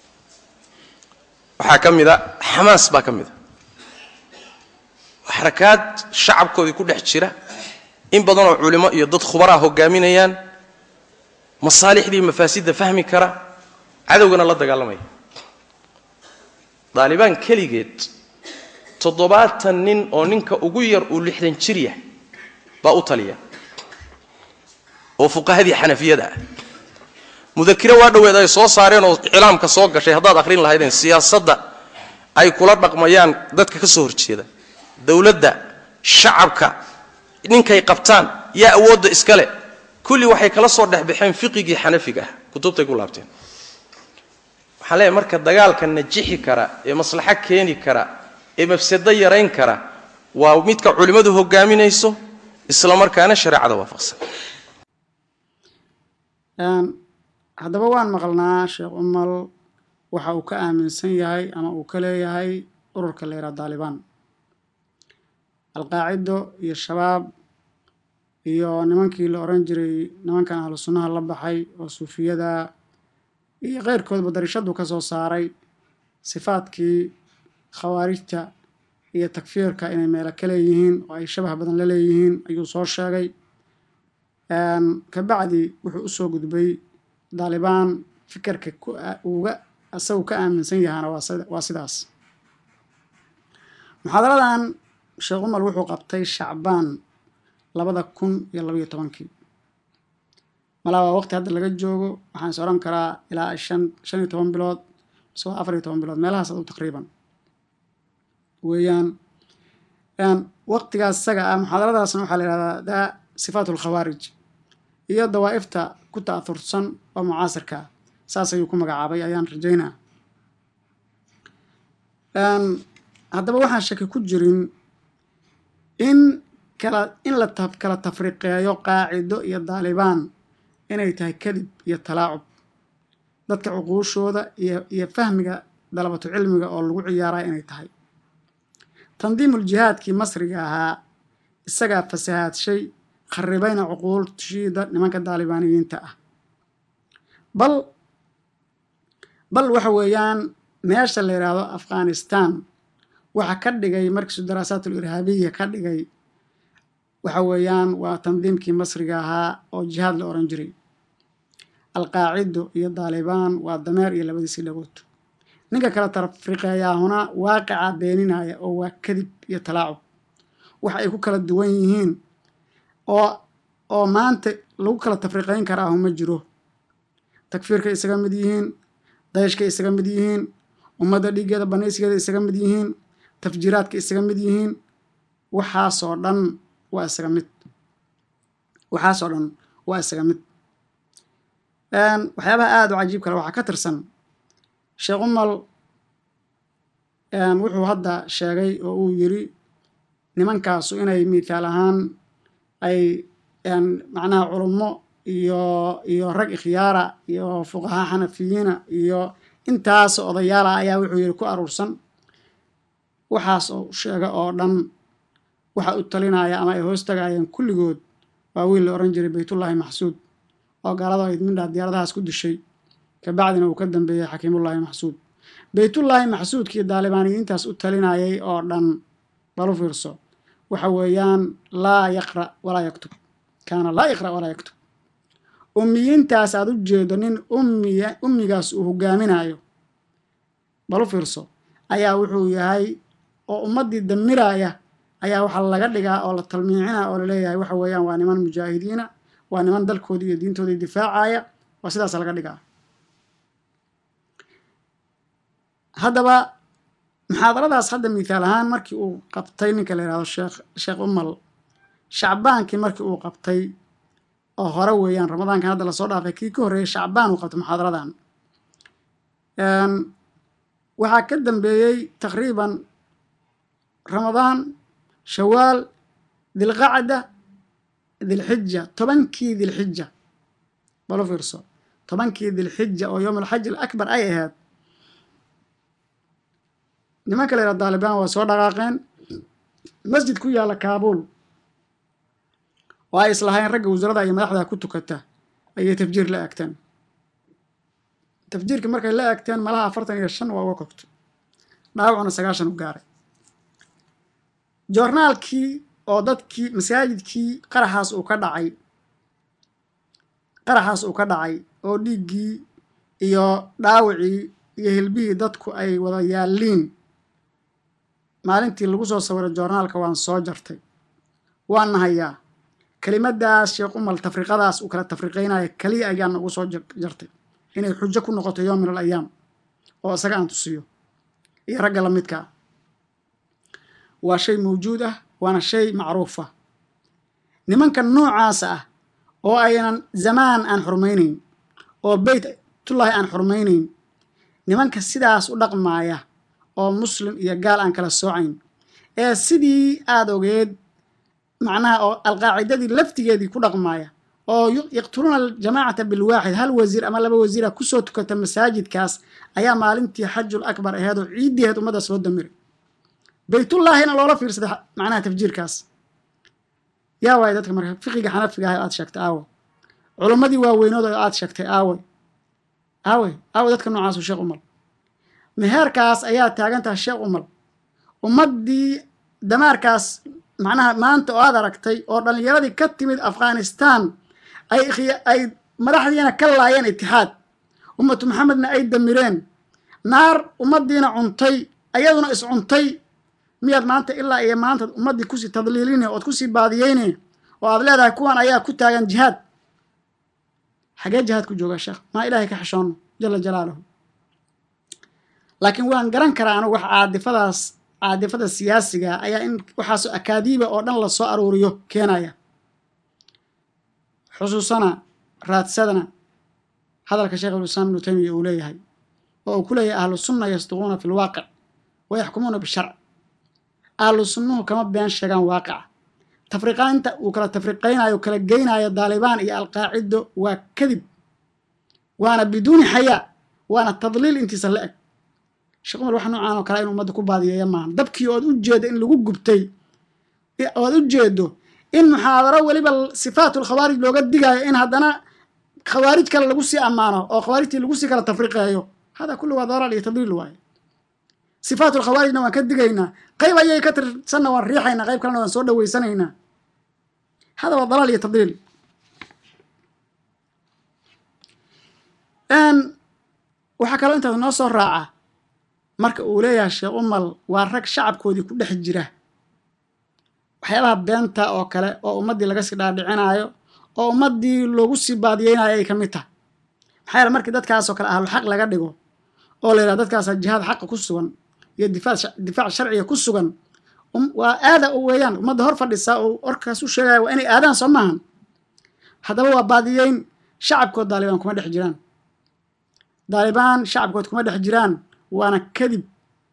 waxaa ka mid a xamaas baa ka mid a xarakaad shacabkoodii ku dhex jira in badanoo culimo iyo dad khubaraa hogaaminayaan masaalixdii mafaasidda fahmi kara cadowgana la dagaalamaya daalibaan keligeed toddobaatan nin oo ninka ugu yar uu lixdan jir yahay baa u taliya oo fuqahadii xanafiyada ah mudakiro waa dhoweed ay soo saareen oo iclaamka soo gashay haddaad akhrin lahaydeen siyaasadda ay kula dhaqmayaan dadka ka soo horjeeda dowladda shacabka ninkay qabtaan yaa awoodda iskale kulli waxay kala soo dhexbaxeen fiqigii xanafiga ah kutubtay ku laabteen waxaan leeyahay marka dagaalka najixi kara ee maslaxo keeni kara ee mafsado yarayn kara waa midka culimmadu hogaaminayso isla markaana shareecada waafaqsan haddaba waan maqalnaa sheekh umal waxa uu ka aaminsan yahay ama uu ka leeyahay ururka la yidhaha daalibaan alqaacido iyo shabaab iyo nimankii la odhan jiray nimankan ahlu sunnaha la baxay oo suufiyada iyo keyrkoodba darishadu ka soo saaray sifaadkii khawaarijta iyo takfiirka inay meelo ka leeyihiin oo ay shabah badan la leeyihiin ayuu soo sheegay kabacdi wuxuu usoo gudbay daalibaan fikirka uga isagu ka aaminsan yahaana waa sidaas muxaadaradan sheekh umar wuxuu qabtay shacbaan labada kun iyo labaiyo tobankii malaa waa waqti hadda laga joogo waxaan is odhan karaa ilaa shan shan iyo toban bilood mise waa afar iyo toban bilood meelahaas adu taqriiban weeyaan waqtigaas isaga ah muxaadaradaasna waxaa la yihahdaa daa sifaat alkhawaarij iyo dawaa'ifta ku ta'ahursan oo mucaasirka ah saas ayuu ku magacaabay ayaan rajaynaa haddaba waxaan shaki ku jirin in kala in la kala tafriqeeyo qaacido iyo daalibaan inay tahay kadib iyo talaacub dadka cuquushooda iyo iyo fahmiga dalabatu cilmiga oo lagu ciyaaraya inay tahay tandiimul jihaadkii masriga ahaa isagaa fasahaadshay kharibayna cuquulshiida nimanka daalibaaniyiinta ah bal bal waxa weeyaan meesha la yidhaahdo afghanistan waxa ka dhigay markiisu daraasatul irhaabiya ka dhigay waxa weeyaan waa tandiimkii masriga ahaa oo jihaad la ohan jiray alqaacido iyo daalibaan waa dameer iyo labadiisii dhagood ninka kala tafriqeeyaahuna waaqica beeninaya oo waa kadib iyo talaacub waxa ay ku kala duwan yihiin oo oo maanta lagu kala tafriqayn karaahu ma jiro takfiirkay isaga mid yihiin dayashkay isaga mid yihiin ummadda dhiiggeeda banaysigeeda isaga mid yihiin tafjiiraadka isaga mid yihiin waxaasoo dhan waa isaga mid waxaasoo dhan waa isaga mid waxyaabaha aada u cajiib kale waxaa ka tirsan sheekh umal wuxuu hadda sheegay oo uu yiri nimankaasu inay mithaal ahaan ay macnaha culummo iyo iyo rag ikhyaara iyo fuqahaa xanafiyiina iyo intaas odayaala ayaa wuxuu yidhi ku aruursan waxaas oo sheega oo dhan waxa u talinaya ama ay hoos tagaayeen kulligood waa wiil la odhan jiray baytullaahi maxsuud oo gaalada ayd midhaa diyaaradahaas ku dishay kabacdina uu ka dambeeyey xakiimullaahi maxsuud baytullaahi maxsuudkii daalibaaniyiintaas u talinayay oo dhan balu fiirso waxa weeyaan laa yaqra' walaa yaktub kaana laa yaqra' walaa yaktub ummiyiintaas aad u jeedo nin ummiya ummigaas uu hogaaminayo balu fiirso ayaa wuxuu yahay oo ummaddii damiraya ayaa waxaa laga dhigaa oo la talmiicina oo laleeyahay waxa weeyaan waa niman mujaahidiina waa niman dalkoodii iyo diintoodii difaacaya waa sidaas laga dhigaa haddaba muxaadaradaas hadda mithaal ahaan markii uu qabtay ninka la yihahdo sheekh sheekh umal shacbaankii markii uu qabtay oo hore weeyaan ramadaankan hadda lasoo dhaafay kii ka horreeyay shacbaan uu qabtay muxaadaradan waxaa ka dambeeyey taqriiban ramadaan shawaal dilqacda dilxija tobankii dilxija balo fiirso tobankii dilxija oo yowm alxaj alakbar ay ahayd nimanka la yidhaha daalibaan waa soo dhaqaaqeen masjid ku yaalla kaabuul oo ay islahayn ragga wasarada iyo madaxda ku tukata ayay tafjiir la agteen tafjiirkii markay la agteen malaha afartan iyo shan waa uga kogto dhaawacuna sagaashan u gaaray joornaalkii oo dadkii masaajidkii qaraxaas uu ka dhacay qaraxaas uu ka dhacay oo dhiiggii iyo dhaawacii iyo hilbihii dadku ay wada yaalliin maalintii lagu soo sawiray joornaalka waan soo jartay waan nahayaa kelimadaas sheekh umal tafriqadaas uu kala tafriqaynaya keliya ayaan ugu soo jartay inay xujo ku noqoto yowm min al ayaam oo isaga aan tusiyo iyo ragga la midkaa waa shay mawjuud ah waana shay macruufa nimanka noocaasa ah oo aynan zamaan aan xurmaynayn oo beytullaahi aan xurmaynayn nimanka sidaas u dhaqmaaya oo muslim iyo gaal aan kala soocayn ee sidii aada ogeed macnaha oo alqaacidadii laftigeedii ku dhaqmaaya oo yaqtuluuna aljamaacata bilwaaxid hal wasiir ama laba wasiira kusoo tukata masaajidkaas ayaa maalintii xajul akbar aheed oo ciiddiheed ummaddaas loo damiray beytullaahina loola fiirsaday macnaha tafjiirkaas yaa waay dadka marka fiqiga xanafiga ah aad sheegtay aawe culammadii waaweynood oo aad sheegtay aawe aawe aawe dadka noocaasu sheekh umal meheerkaas ayaa taagan tahay sheekh umal ummaddii damaarkaas macnaha maanta oo aad aragtay oo dhallinyaradii ka timid afghanistan ay ay madaxdiina ka laayeen itixaad ummatu maxamedna ay damireen naar ummaddiina cuntay ayaduna is cuntay miyaad maanta ilaa iyo maanta ummaddii kusii tadliiline ood kusii baadiyeyne oo aad leedahay kuwan ayaa ku taagan jihaad xagee jihaad ku joogaa sheekh maa ilaahay ka xishoono jala jalaaluhu laakiin waan garan karaa anugu wax caadifadaas caadifada siyaasiga ayaa in waxaasoo akaadiiba oo dhan lasoo aruuriyo keenaya xusuusana raadsadana hadalka sheekh ulislaam ibnu taymiya uu leeyahay oo uu ku leeyahay ahlu sunna yasduquuna fi lwaaqic wa yaxkumuuna bisharc ahlu sunnuhu kama been sheegaan waaqica tafriqaynta uu kala tafriqaynayo kala geynayo daalibaan iyo alqaacido waa kadib waana biduuni xayaa waana tadliil intiisa la eg sheekh umar wax noocaan oo kale in ummadda ku baadiyeeya maaha dabkii ood u jeedo in lagu gubtay ood u jeedo in muxaadaro weliba sifaatul khawaarij looga digaayo in haddana khawaarij kale lagu sii ammaano oo khawaarijtii lagu sii kala tafriqeeyo hada kulli waa dalaal iyo tadliil waaye sifaatul khawaarijna waan ka digaynaa qayb ayay ka tirsanna waan riixaynaa qayb kalena waan soo dhaweysanaynaa hada waa dalaal iyo tadliil waxaa kaloo intaas noo soo raaca marka uu leeyahay sheekh umal waa rag shacabkoodii ku dhex jira waxyaabaha beenta oo kale oo ummaddii laga sii dhaadhicinaayo oo ummaddii loogu sii baadiyeynayo ay ka mid tahay maxaa yeele markii dadkaasoo kale ahlu xaq laga dhigo oo la yidhaha dadkaasa jihaad xaqa ku sugan iyo difaac sharciga ku sugan waa aada weeyaan ummadda hor fadhisaa oo orkaas u sheegaya waa inay aadaan soo maahan haddaba waa baadiyeyn shacabkood daalibaan kuma dhex jiraan daalibaan shacabkood kuma dhex jiraan waana kadib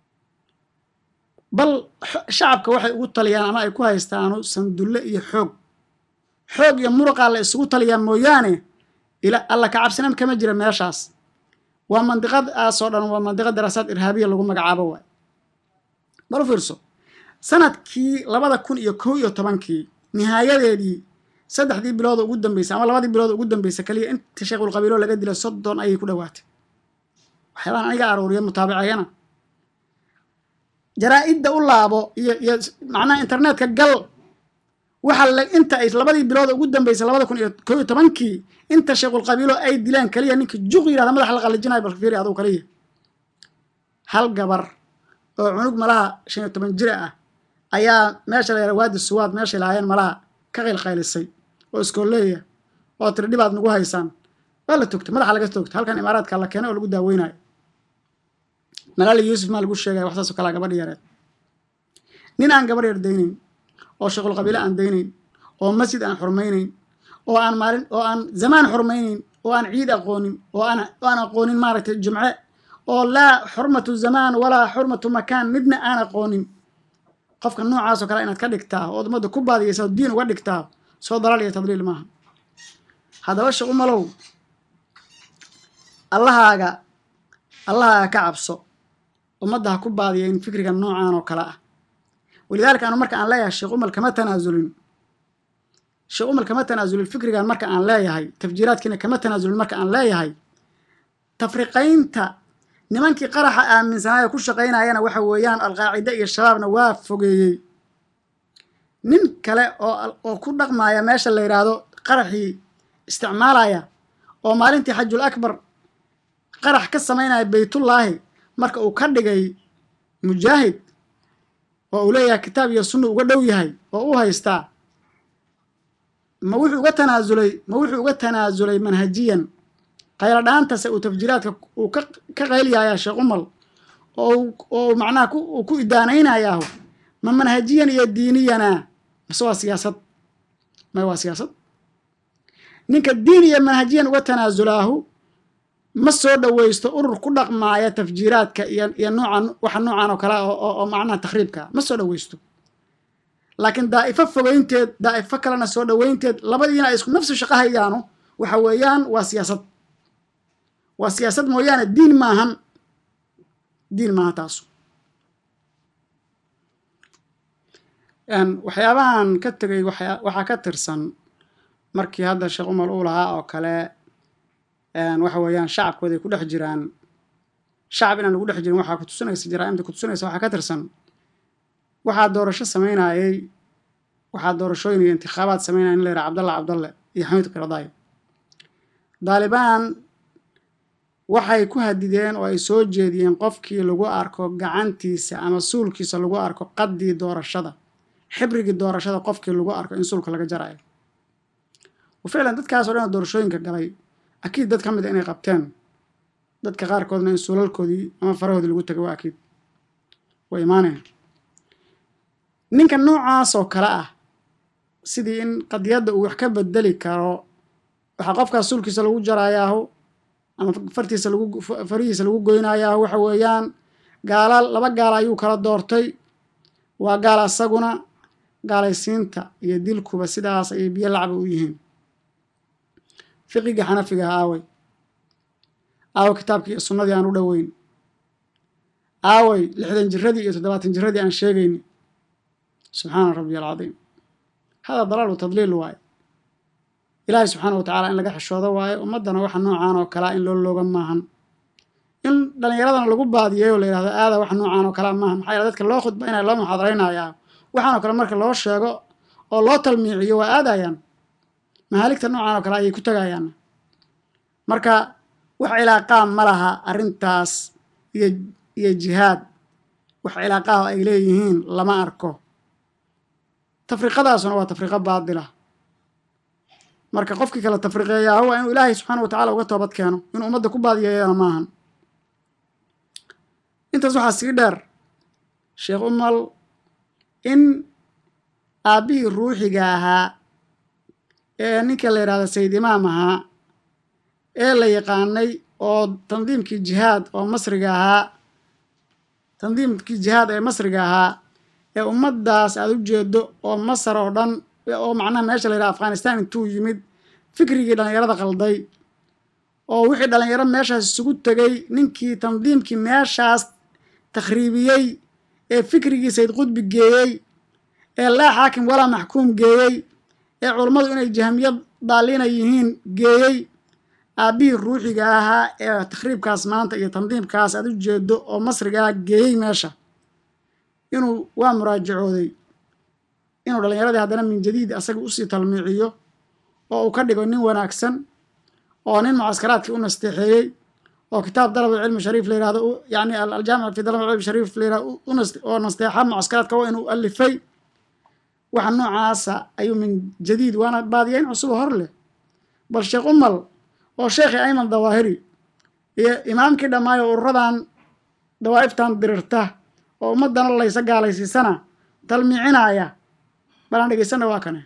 bal shacabka waxay ugu taliyaan ama ay ku haystaanu sandulle iyo xoog xoog iyo muruqaa la isugu taliyaa mooyaane ila alla ka cabsinaan kama jira meeshaas waa mandiqadaasoo dhan waa mandiqa daraasaad irhaabiya lagu magacaabo waay bal u fiirso sanadkii labada kun iyo kow iyo tobankii nihaayadeedii saddexdii bilooda ugu dambeysay ama labadii bilooda ugu dambeysay kaliya inta sheekhulqabiilo laga dilay soddon ayay ku dhowaatay waxyaabahan aniga aruuriya mutaabicayana jaraa-idda u laabo iyo iyo macnaha internetka gal waxa la inta ay labadii bilooda ugu dambeysay labada kun iyo kow iyo tobankii inta sheekhulqabiilo ay dileen kaliya ninka juq yidhahda madaxa la qallijinayo bal fiiri aduu kaliya hal gabar oo cunug malaha shan iyo toban jira ah ayaa meesha la yara waadi suwaad meeshay lahaayeen malaha ka qaylqaylisay oo iskooleeya oo tiri dhibaad nagu haysaan waa la togtay madaxa laga togtay halkan imaaraadka la keenay oo lagu daaweynayo malaali yuusuf maa lagu sheegaya wax saasoo kalea gabadhi yareed nin aan gabarh yar daynayn oo shaqul qabiile aan daynayn oo masjid aan xurmaynayn oo aan maalin oo aan zamaan xurmaynayn oo aan ciid aqoonin oo aan oo aan aqoonin maaragtay jumce oo laa xurmatu zamaan walaa xurmatu makaan midna aan aqoonin qofka noocaasoo kale inaad ka dhigtaa oo ummadda ku baadiyaysa oo diin uga dhigtaa soo dalaal iyo tadliil maaha haddaba shaqu malow allahaaga allahaaga ka cabso ummadda ha ku baadiya in fikriga noocan oo kale ah walidaalika anu marka aan leeyahay sheekh umal kama tanaasulin sheekh umal kama tanaasulin fikrigan marka aan leeyahay tafjiiraadkiina kama tanaasulin marka aan leeyahay tafriqaynta nimankii qaraxa aaminsanaayo ku shaqaynayana waxa weeyaan alqaacide iyo shabaabna waa fogeeyey nin kale oo oo ku dhaqmaya meesha la yidhaahdo qaraxii isticmaalaya oo maalintii xajul akbar qarax ka samaynaya baytullaahi marka uu ka dhigay mujaahid oo uu leeyahay kitaab iyo sunna uga dhow yahay oo u haystaa ma wuxuu uga tanaasulay ma wuxuu uga tanaasulay manhajiyan qaylo dhaantase uu tafjiiraadka uu ka ka qayliyaya sheekh umal oo oo macnaha uu ku idaanaynayaahu ma manhajiyan iyo diiniyana mase waa siyaasad may waa siyaasad ninka diin iyo manhajiyan uga tanaasulaahu ma soo dhoweysto urur ku dhaqmaaya tafjiiraadka iyo iyo noocan waxa noocan oo kale oo macnaha takhriibka ma soo dhoweysto laakiin daa'ifo fogeynteed daa'ifo kalena soo dhoweynteed labadiina ay isku nafsi shaqo hayaano waxa weeyaan waa siyaasad waa siyaasad mooyaane diin maahan diin maaha taasu waxyaabahan ka tegay waxaa ka tirsan markii hadda sheekh umar uu lahaa oo kale waxa weeyaan shacabkooda ay ku dhex jiraan shacab inaan lagu dhex jirin waxaa kutusinaysa jaraa'imta kutusinaysa waxaa ka tirsan waxaa doorasho samaynayay waxaa doorashooyin iyo intikhaabaad samaynaya in la yidhaha cabdalla cabdalle iyo xamiid kiradaay daalibaan waxay ku hadideen oo ay soo jeediyeen qofkii lagu arko gacantiisa ama suulkiisa lagu arko qaddii doorashada xibrigii doorashada qofkii lagu arko in suulka laga jarayo ficlan dadkaasoo dhan oo doorashooyinka galay akiid dad ka mid a inay qabteen dadka qaarkoodna in suulalkoodii ama farahoodii lagu tegay waa akiid way imaanayaan ninka noocaas oo kale ah sidii in qadiyadda uu wax ka bedeli karo waxaa qofkaas suulkiisa lagu jarayaahu ama fartiisa lagu farihiisa lagu goynayaahu waxa weeyaan gaala laba gaala ayuu kala doortay waa gaal asaguna gaalaysiinta iyo dilkuba sidaas ayay biyo lacba u yihiin fiqigii xanafiga ah aaway aaway kitaabkii iyo sunnadii aan u dhoweyn aaway lixdan jiradii iyo toddobaatan jiradii aan sheegayni subxaana rabbiy alcadiim hada dalaal wa tadliil waaye ilaahay subxaana wa tacala in laga xishoodo waaye ummaddana waxa noocaan oo kalea in loo looga maahan in dhallinyaradana lagu baadiyay oo la yidhahdo aada wax noocaan oo kalea maahan maxaa yaele dadka loo khudbaynaya loo muxaadaraynayaa waxaanoo kale marka loo sheego oo loo talmiiciyo waa aadayaan mahaaligta noocan oo kale ayay ku tegayaan marka wax cilaaqaa ma laha arrintaas iyo iyo jihaad wax cilaaqaah ay leeyihiin lama arko tafriqadaasuna waa tafriqo baadila marka qofkii kale tafriqeeyaa waa inuu ilaahay subxaana wa tacala uga toobad keeno inuu ummadda ku baadiyeeyana maahan intaas waxaa sii dheer sheekh umal in aabbihii ruuxiga ahaa ee ninka la yidhahda sayid imaam ahaa ee la yaqaanay oo tandiimkii jihaad oo masriga ahaa tandiimkii jihaad ee masriga ahaa ee ummaddaas aada u jeedo oo masar oo dhan oo macnaha meesha la yidhaha afghanistan intuu yimid fikrigii dhallinyarada qalday oo wixii dhallinyaro meeshaas isugu tegay ninkii tandiimkii meeshaas takhriibiyey ee fikrigii sayd qudbi geeyey ee laa xaakim walaa maxkuum geeyey ee culummadu inay jahmiyad daaliina yihiin geeyey aabbihii ruuxiga ahaa ee takhriibkaas maanta iyo tandiimkaas aad u jeedo oo masrigaa geeyey meesha inuu waa muraajacooday inuu dhallinyaradii haddana min jadiid asaga usii talmiiciyo oo uu ka dhigo nin wanaagsan oo nin mucaskaraadkii u nasteexeeyey oo kitaab dalab alcilmi shariif la yirahdo yani aljaamic fi dalab alcilmi shariif la yirahdo oo nasteexa mucaskaraadka waa inuu alifay waxa noocaasa ayuu min jadiid waana baadiyeyn cusub hor leh bal sheekh umal oo sheekhii ayman dawaahiri iyo imaamkii dhammaayo ururadan dawaa'iftan dirirta oo ummadana laysa gaalaysiisana talmiicinaya balaan dhegaysana waa kane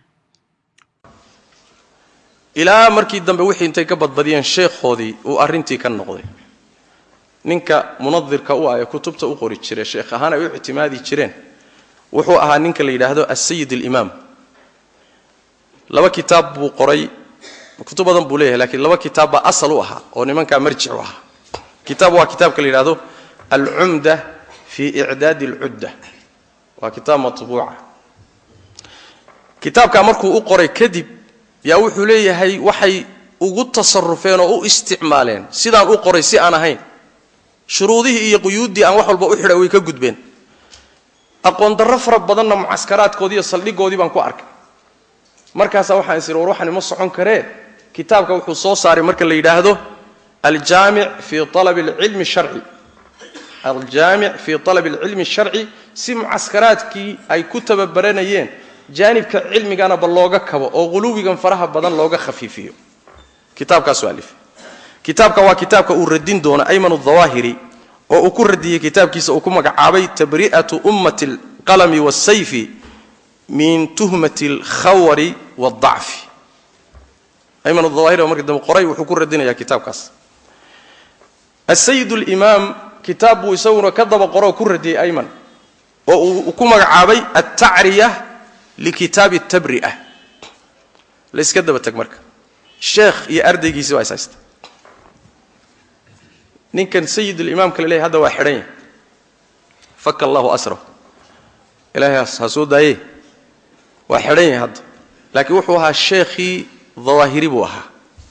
ilaa markii dambe wixii intay ka badbadiyeen sheekhoodii uu arrintii ka noqday ninka munadirka u ah ee kutubta u qori jira sheekh ahaan ay u ictimaadi jireen wuxuu ahaa ninka la yidhaahdo asayid alimaam laba kitaab buu qoray kutub badan buu leeyahay lakiin laba kitaab baa asal u ahaa oo nimankaa marjic u ahaa kitaab waa kitaabka la yidhahdo alcumda fi icdaadi alcudda waa kitaab matbuuca kitaabkaa markuu u qoray kadib yaa wuxuu leeyahay waxay ugu tasarufeen oo u isticmaaleen sidaan u qoray si aan ahayn shuruudihii iyo quyuuddii aan wax walba u xidhay way ka gudbeen aqoon darro fara badanna mucaskaraadkoodii iyo saldhigoodii baan ku arkay markaasaa waxaan is idhi war waxaan ima socon karee kitaabka wuxuu soo saaray marka la yidhaahdo aljaamic fii alabi alcilmi sharci aljaamic fii alabi alcilmi sharci si mucaskaraadkii ay ku tababaranayeen jaanibka cilmigana ba looga kabo oo quluwigan faraha badan looga khafiifiyo kitaabkaasuu alifay kitaabka waa kitaabka uu radin doono ayman dawaahiri oo uu ku radiyey kitaabkiisa uu ku magacaabay tabri'atu ummati alqalami waasayfi min tuhmati alkhawari waaldacfi ayman dawaahiri oo markii dambe qoray wuxuu ku radinayaa kitaabkaas asayid alimaam kitaab buu isaguna ka daba qoro oo ku radiyey ayman oo uu ku magacaabay altacriya likitaabi tabri'a layska daba teg marka sheekh iyo ardaygiisi waa is haysta ninkan sayidulimaamka la leeyahy hadda waa xidhan yahy faka allahu asrahu ilaahay ha soo daaye waa xidhan yahay hadda laakiin wuxuu ahaa sheekhii dawaahiri buu ahaa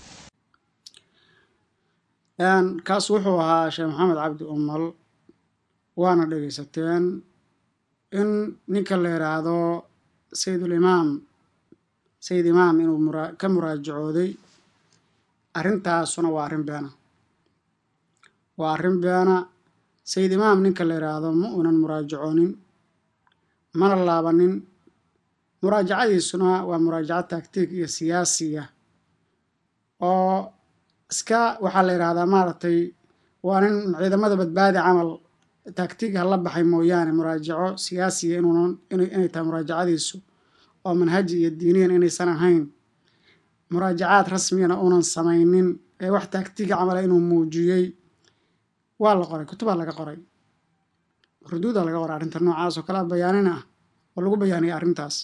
kaas wuxuu ahaa sheekh maxamed cabdi umal waana dhegaysateen in ninka la yidhaahdo sayidulimaam sayid imaam inuu ka muraajacooday arrintaasuna waa arrin beena waa arrin beena sayid imaam ninka la yidhaahdo ma uunan muraajacoonin mana laabanin muraajacadiisuna waa muraajaco taagtiig iyo siyaasiya oo iska waxaa la yidhaahdaa maaragtay waa nin ciidamada badbaadi camal taagtiig hala baxay mooyaane muraajaco siyaasiya inuunan inay tahay muraajacadiisu oo manhaji iyo diiniyan inaysan ahayn muraajacaad rasmiyana uunan samaynin ee wax taagtiga camala inuu muujiyey waa la qoray kutubaa laga qoray ruduudaa laga qoray arrinta noocaas oo kale bayaanin ah oo lagu bayaaniyay arrintaas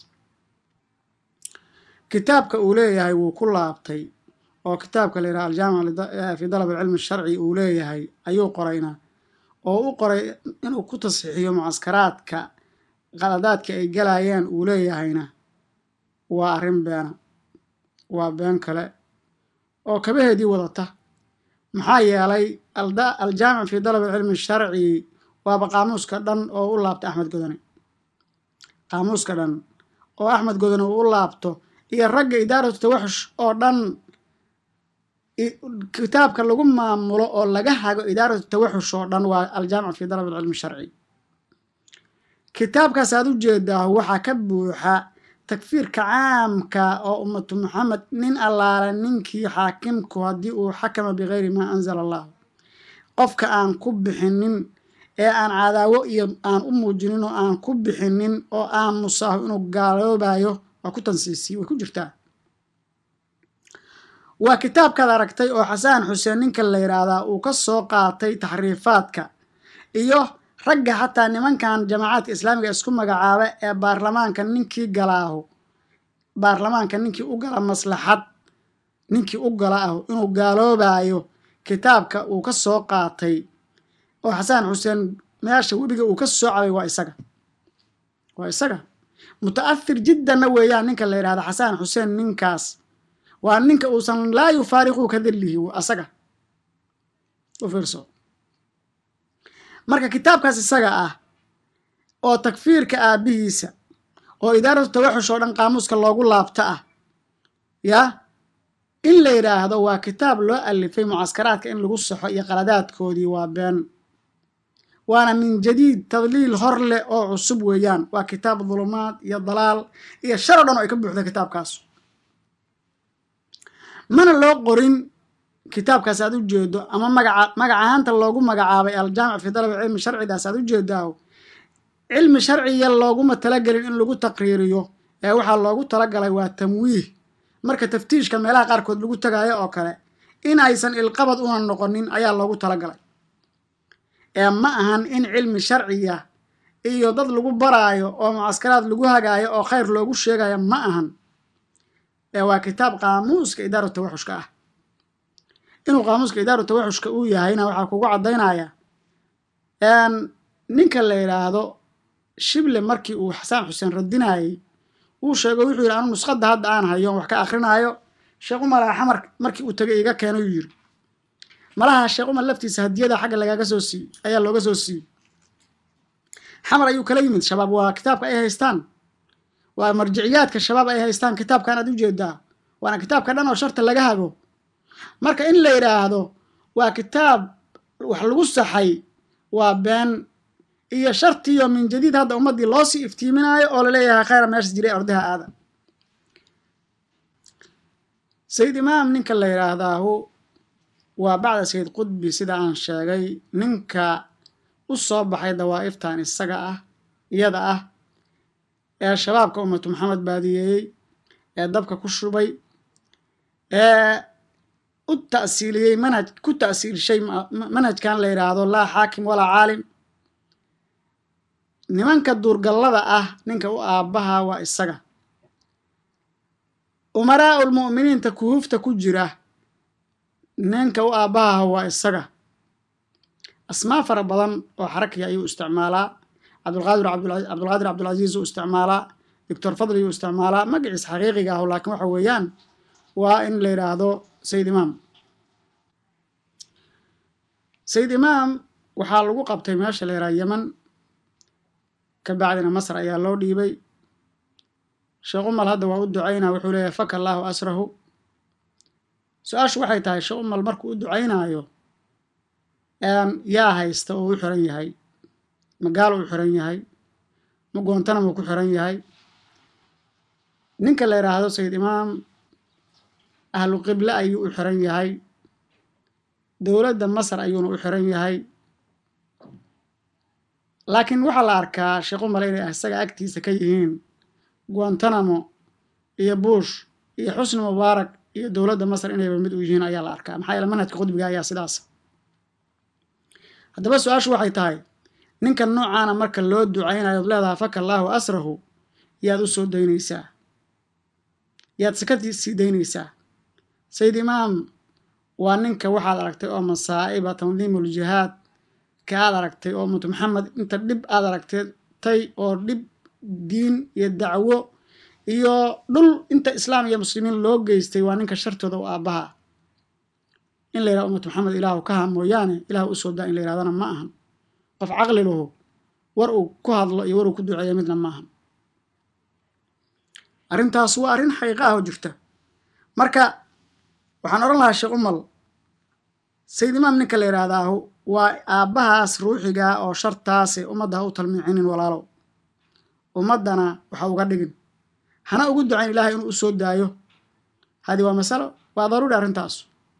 kitaabka uu leeyahay wuu ku laabtay oo kitaabka la yidhaha aljaamic fi dalab alcilmi sharci uu leeyahay ayuu qorayna oo u qoray inuu ku tasxiixiyo mucaskaraadka qaladaadka ay galayeen uu leeyahayna waa arrin beena waa been kale oo kabaheedii wadata maxaa yeelay aljaamic fi dalab alcilmi sharci waaba qaamuuska dhan oo u laabtay axmed godone qaamuuska dhan oo axmed godone uu u laabto iyo ragga idaaratu tawaxush oo dhan kitaabka lagu maamulo oo laga hago idaaratu tawaxush oo dhan waa aljaamic fi dalab alcilmi sharci kitaabkaas aad u jeedaa waxaa ka buuxa takfiirka caamka oo ummatu maxamed nin allaale ninkii xaakimku haddii uu xakama bikayri maa anzala allahu qofka aan ku bixinin ee aan cadaawo iyo aan u muujinin oo aan ku bixinin oo aamusaaho inuu gaaloobayo waa ku tansiisiye way ku jirtaa waa kitaabkaad aragtay oo xasaan xuseen ninka la yidhaahdaa uu ka soo qaatay taxriifaadka iyo ragga xataa nimankan jamaacadka islaamiga isku magacaaba ee baarlamaanka ninkii galaahu baarlamaanka ninkii u gala maslaxad ninkii u gala ah inuu gaaloobayo kitaabka uu ka soo qaatay oo xasaan xuseen meesha webiga uu ka soo cabay waa isaga waa isaga muta'ahir jiddanna weeyaan ninka la yidhahda xasaan xuseen ninkaas waa ninka uusan laa yufaariquu ka dilihi asaga u fiirso marka kitaabkaas isaga ah oo takfiirka aabbihiisa oo idaaratu tawaxush oo dhan qaamuuska loogu laabta ah yaa in la yidhaahdo waa kitaab loo alifay mucaskaraadka in lagu saxo iyo qaladaadkoodii waa been waana min jadiid tadliil hor leh oo cusub weeyaan waa kitaab dulumaad iyo dalaal iyo shar o dhan oo ay ka buuxda kitaabkaas mana loo qorin kitaabkaas aad u jeedo ama magaca magacahaanta loogu magacaabay aljaamic fi dalab cilmi sharcidaas aad u jeedaa cilmi sharciya looguma talagelin in lagu taqriiriyo ee waxaa loogu talagalay waa tamwiih marka taftiishka meelaha qaarkood lagu tagaayo oo kale in aysan ilqabad una noqonin ayaa loogu talagalay ee ma ahan in cilmi sharciya iyo dad lagu baraayo oo mucaskaraad lagu hagaayo oo khayr loogu sheegayo ma ahan ee waa kitaab qaamuuska idaaru tawaxushka ah inuu qaamuuska idaaru tawaxushka uu yahayna waxaa kugu caddaynaya ninka la yidhaahdo shible markii uu xasaan xuseen radinayey wuu sheego wuxuu yidhi anu nusqadda hadda aan hayo wax ka akrinaayo sheekh umar xamar markii uu tagay iga keeno yuu yidhi malaha sheekh umar laftiisa hadiyada xagga lagaaga soo siiyey ayaa looga soo siiyey xamar ayuu kala yimid shabaab waa kitaabka ay haystaan waa marjiciyaadka shabaab ay haystaan kitaabkan aad u jeedaa waana kitaabka dhan oo sharta laga hago marka in la yidhaahdo waa kitaab wax lagu saxay waa been iyo shartiyo min jadiid hadda ummaddii loo sii iftiiminaayo oo laleeyahay khayra meeshas jiray ordaha aada sayid imaam ninka la yidhaahdaahu waa bacda sayid qudbi sida aan sheegay ninka u soo baxay dawaa'iftan isaga ah iyada ah ee shabaabka ummatu maxamed baadiyeeyey ee dabka ku shubay ee u ta'siiliyey manhaj ku ta'siilshay manhajkan la yidhaahdo laa xaakim walaa caalim nimanka duurgallada ah ninka u aabbaha waa isaga umaraa ulmu'miniinta kuhufta ku jira ninka u aabbaha waa isaga asmaa fara badan oo xarakiya ayuu isticmaalaa cabdulqaadir cabdulqaadir cabdulcasiis uu isticmaalaa doctor fadli uu isticmaalaa magaciis xaqiiqiga ah laakiin waxa weeyaan waa in la yidhaahdo sayid imaam sayid imaam waxaa lagu qabtay meesha la yidhaha yeman ka bacdina masr ayaa loo dhiibay sheekh umal hadda waa u ducaynaa wuxuu leeyahay faka allaahu asrahu su-aashu waxay tahay sheekh umal markuu u ducaynaayo yaa haysta oo u xiran yahay magaalo u xiran yahay ma goontana muu ku xiran yahay ninka la yidhaahdo sayid imaam ahlu qible ayuu u xiran yahay dowladda masar ayuuna u xiran yahay laakiin waxaa la arkaa sheekh umar inay isaga agtiisa ka yihiin guantanamo iyo buush iyo xusni mubaarak iyo dowladda masar inayba mid u yihiin ayaa la arkaa maxaa yeele manhajka qudbiga ayaa sidaas haddaba su-aashu waxay tahay ninkan noocaana marka loo ducaynayo od leedaha faka allaahu asrahu yaad u soo daynaysaa yaad saka sii daynaysaa sayid imaam waa ninka waxaad aragtay oo masaa'iba tandiimuljihaad ka aad aragtay oo ummatu maxamed inta dhib aad aragtay oo dhib diin iyo dacwo iyo dhul inta islaam iyo muslimiin loo geystay waa ninka shartooda u aabbaha in la yidhahdo ummatu maxamed ilaahu ka ha mooyaane ilaahu usoo daa in la yidhahdana ma ahan qof caqli lahu war uu ku hadlo iyo war uu ku duceeyo midna ma ahan arrintaas waa arrin xaqiiqa ah oo jirta marka waxaan odhan lahaa sheekh umal sayid imaam ninka la yidhaahdaahu waa aabbahaas ruuxigaa oo shartaase ummadda ha u talmiicinin walaalow ummaddana waxa uga dhigin hana ugu ducayn ilaahay inuu u soo daayo hadi waa masalo waa daruuri arrintaas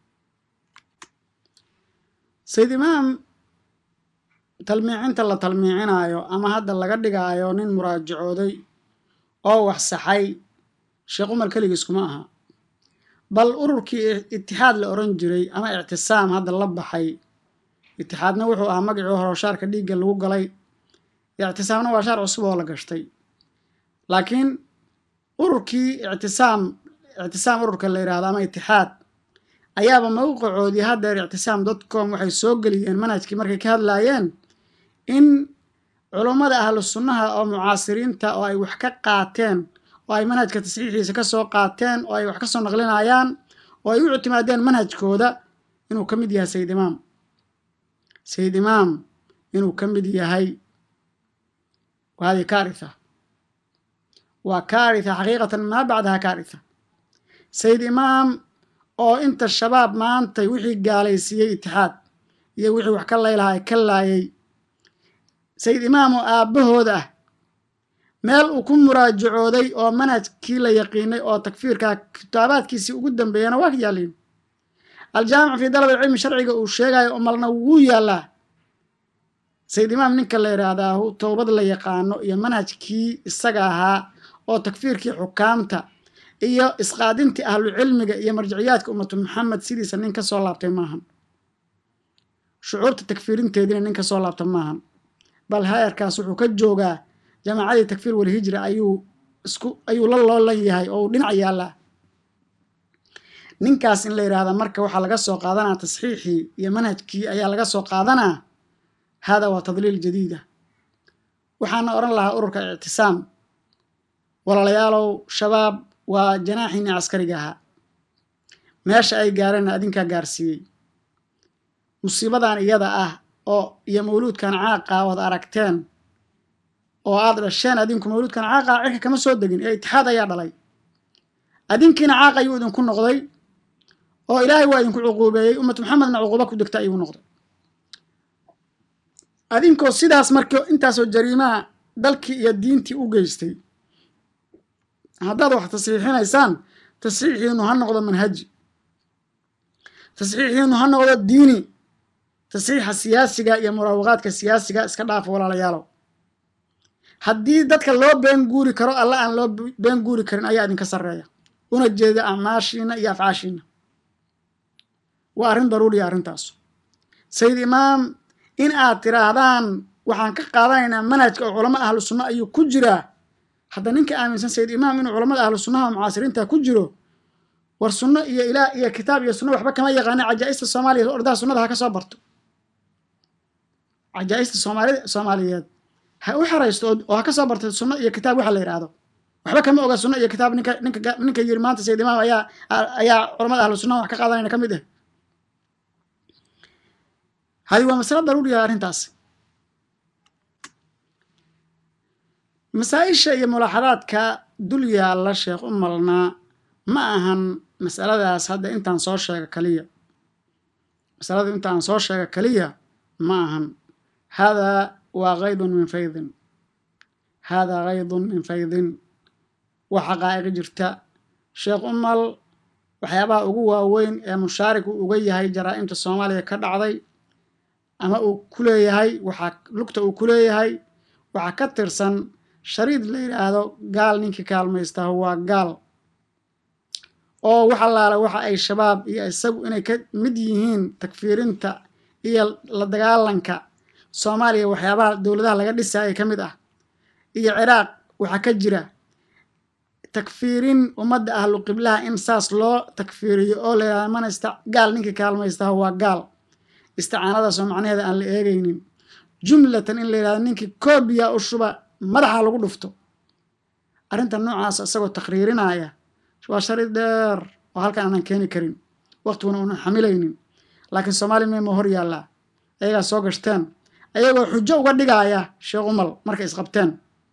sayid imaam talmiicinta la talmiicinaayo ama hadda laga dhigaayo nin muraajacooday oo wax saxay sheekh umar keligiis kuma aha bal ururkii itixaad la odhan jiray ama ictisaam hadda la baxay itixaadna wuxuu ahaa magacii hore shaarka dhiigga lagu galay ictisaamna waa shaar cusub oo la gashtay laakiin ururkii ictisaam ictisaam ururka la yidhahdo ama itixaad ayaaba mawqicoodii haddeer ictisaam dotcom waxay soo geliyeen manhajkii markay ka hadlaayeen in culummada ahlu sunnaha oo mucaasiriinta oo ay wax ka qaateen oo ay manhajka tasxiixiisa ka soo qaateen oo ay wax ka soo naqlinayaan oo ay u ictimaadeen manhajkooda inuu ka mid yahay sayid imaam sayid imaam inuu ka mid yahay hadi kaaritha waa kaaritha xaqiiqatan maa bacdaha kaaritha sayid imaam oo inta shabaab maantay wixii gaalaysiiyey itixaad iyo wixii wax ka laylahaa ka laayay sayid imaam oo aabbahooda ah meel uu ku muraajacooday oo manhajkii la yaqiinay oo takfiirkaa kitaabaadkiisii ugu dambeeyana waa ka yaalliin aljaamicu fii dalab alcilmi sharciga uu sheegayo umalna wuu yaallaa sayid imaam ninka la yidhaahdaahu towbad la yaqaano iyo manhajkii isaga ahaa oo takfiirkii xukaamta iyo isqaadintii ahlucilmiga iyo marjiciyaadka ummatu maxamed sidiisa nin ka soo laabtay maahan shucuurta takfiirinteediina nin ka soo laabta maahan bal hayarkaas wuxuu ka joogaa jamaacadii takfiir walhijra ayuu isku ayuu la loolan yahay oo uu dhinac yaallaa ninkaas in la yidhaahda marka waxaa laga soo qaadanaa tasxiixii iyo manhajkii ayaa laga soo qaadanaa hada waa tadliil jadiida waxaana odhan lahaa ururka ictisaam walaalayaalow shabaab waa janaaxiinii caskariga ahaa meesha ay gaareenna adinkaa gaarsiiyey musiibadan iyada ah oo iyo mawluudkan caaqa ood aragteen oo aad dhasheen adinku mawluudkan caaqa cirka kama soo degin ee itixaad ayaa dhalay adinkiina caaq ayuu idinku noqday oo ilaahay waa idinku cuquubeeyey ummatu maxamedna cuquuba ku degta ayuu noqday adinkoo sidaas marka intaasoo jariimaha dalkii iyo diintii u geystay haddaad wax tasxiixinaysaan tasxiixiinu ha noqdo manhaji tasxiixiinu ha noqdo diini tasxiixa siyaasiga iyo muraawaqaadka siyaasiga iska dhaafa walaalayaalow haddii dadka loo been guuri karo alla aan loo been guuri karin ayaa idinka sarreeya una jeeda acmaashiina iyo afcaashiina waa arrin daruuriya arrintaas sayid imaam in aad tiraahdaan waxaan ka qaadanaynaa manhajka oo culamo ahlu sunna ayuu ku jiraa hadda ninka aaminsan sayid imaam inuu culamada ahlu sunnaha mucaasiriinta ku jiro war sunno iyo ilaah iyo kitaab iyo sunno waxba kama yaqaana cajaa'ista soomaaliya ordaha sunnada ha ka soo barto cajaa'ista soomaali soomaaliyeed ha u xeraysto oo ha ka soo barto sunno iyo kitaab waxa la yidhaahdo waxba kama oga sunno iyo kitaab ninka ninka ninka yiri maanta sayid imaam ayaa ayaa culamada ahlu sunnaha wax ka qaadanayna ka mid ah hadi waa masalo daruuriya arrintaas masaa-isha iyo mulaaxadaadka dul yaalla sheekh u malnaa ma ahan masaladaas hadda intaan soo sheega kaliya masalada intaan soo sheega kaliya ma ahan haadaa waa kaydun min faydin haadaa kaydun min faydin waa xaqaa'iqi jirta sheekh umal waxyaabaha ugu waaweyn ee mushaariku uga yahay jaraa'imta soomaaliya ka dhacday ama uu ku leeyahay waxaa lugta uu ku leeyahay waxaa ka tirsan shariid la yidhaahdo gaal ninkii kaalmaystaah waa gaal oo wax allaala waxa ay shabaab iyo isagu inay ka mid yihiin takfiirinta iyo la dagaalanka soomaaliya waxyaabaha dowladaha laga dhisaya ka mid ah iyo ciraaq waxaa ka jira takfiirin ummadda ahlu qiblaha in saas loo takfiiriyo oo la yidhahdo manasta gaal ninkii kaalmaystaah waa gaal isticaanadaasoo macnaheeda aan la eegaynin jumlatan in la yidhahdo ninkii koobiya u shuba madaxa lagu dhufto arrinta noocaas isagoo takriirinaya waa shari dheer oo halkan aanan keeni karin waqtiguna uunan xamilaynin laakiin soomaali meema hor yaallaa ayagaa soo gashteen ayagoo xujo uga dhigaaya sheekh umal markay isqabteen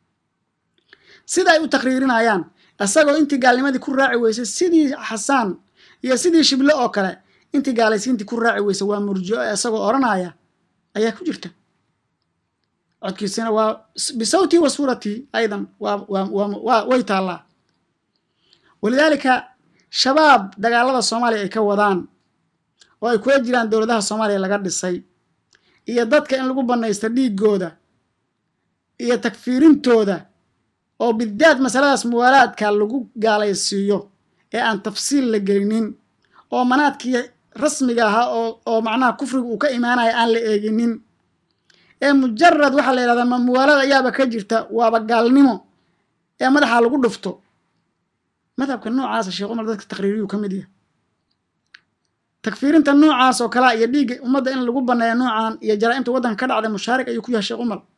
sida ay u takriirinayaan isagoo intii gaalnimadii ku raaci weysay sidii xasaan iyo sidii shible oo kale intii gaalaysiintii ku raaci weysay waa murjico isagoo odhanaya ayaa ku jirta codkiisina waa bisawtii wa suuratii aydan waa way taallaa walidaalika shabaab dagaalada soomaaliya ay ka wadaan oo ay kula jiraan dowladaha soomaaliya laga dhisay iyo dadka in lagu bannaysto dhiiggooda iyo takfiirintooda oo bidaad masaladaas muwaalaadka lagu gaalaysiiyo ee aan tafsiil la gelinin oo manaadkii rasmiga ahaa oo oo macnaha kufriga uu ka imaanaya aan la eeginin ee mujarad waxaa la yidhahdaa ma muwaalada ayaaba ka jirta waaba gaalnimo ee madaxa lagu dhufto madhabka noocaasa sheekh umar dadka taqriiriyuu ka mid yahay takfiirinta noocaas oo kalea iyo dhiigga ummadda in lagu banneeyo noocan iyo jaraa'imta waddanka ka dhacday mushaarik ayuu ku yahay sheekh umar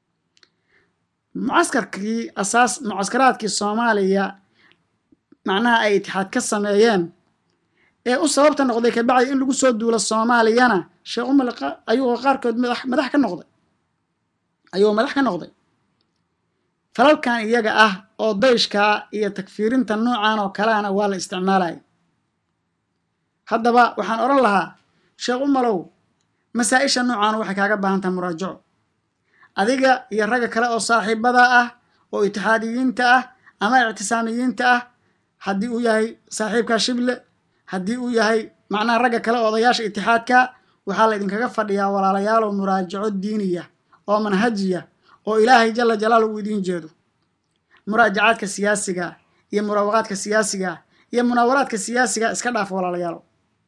mucaskarkii asaas mucaskaraadkii soomaaliya macnaha ay itixaad ka sameeyeen ee u sababta noqday kabacdi in lagu soo duulo soomaaliyana sheekh umar ayuu qaarkood madax ka noqday ayuu madax ka noqday falalkan iyaga ah oo dayshkaa iyo takfiirinta noocan oo kaleana waa la isticmaalaya haddaba waxaan odhan lahaa sheekh umalow masaa-isha noocaana waxay kaaga baahan tahay muraajaco adiga iyo ragga kale oo saaxiibada ah oo itixaadiyiinta ah ama ictisaamiyiinta ah haddii uu yahay saaxiibka shible haddii uu yahay macnaha ragga kale oo odayaasha itixaadka waxaa la idinkaga fadhiyaa walaalayaalow muraajaco diiniya oo manhajiya oo ilaahay jala jalaalu uu idiin jeedo muraajacaadka siyaasiga iyo muraawaqaadka siyaasiga iyo munaawaraadka siyaasiga iska dhaaf walaalayaalow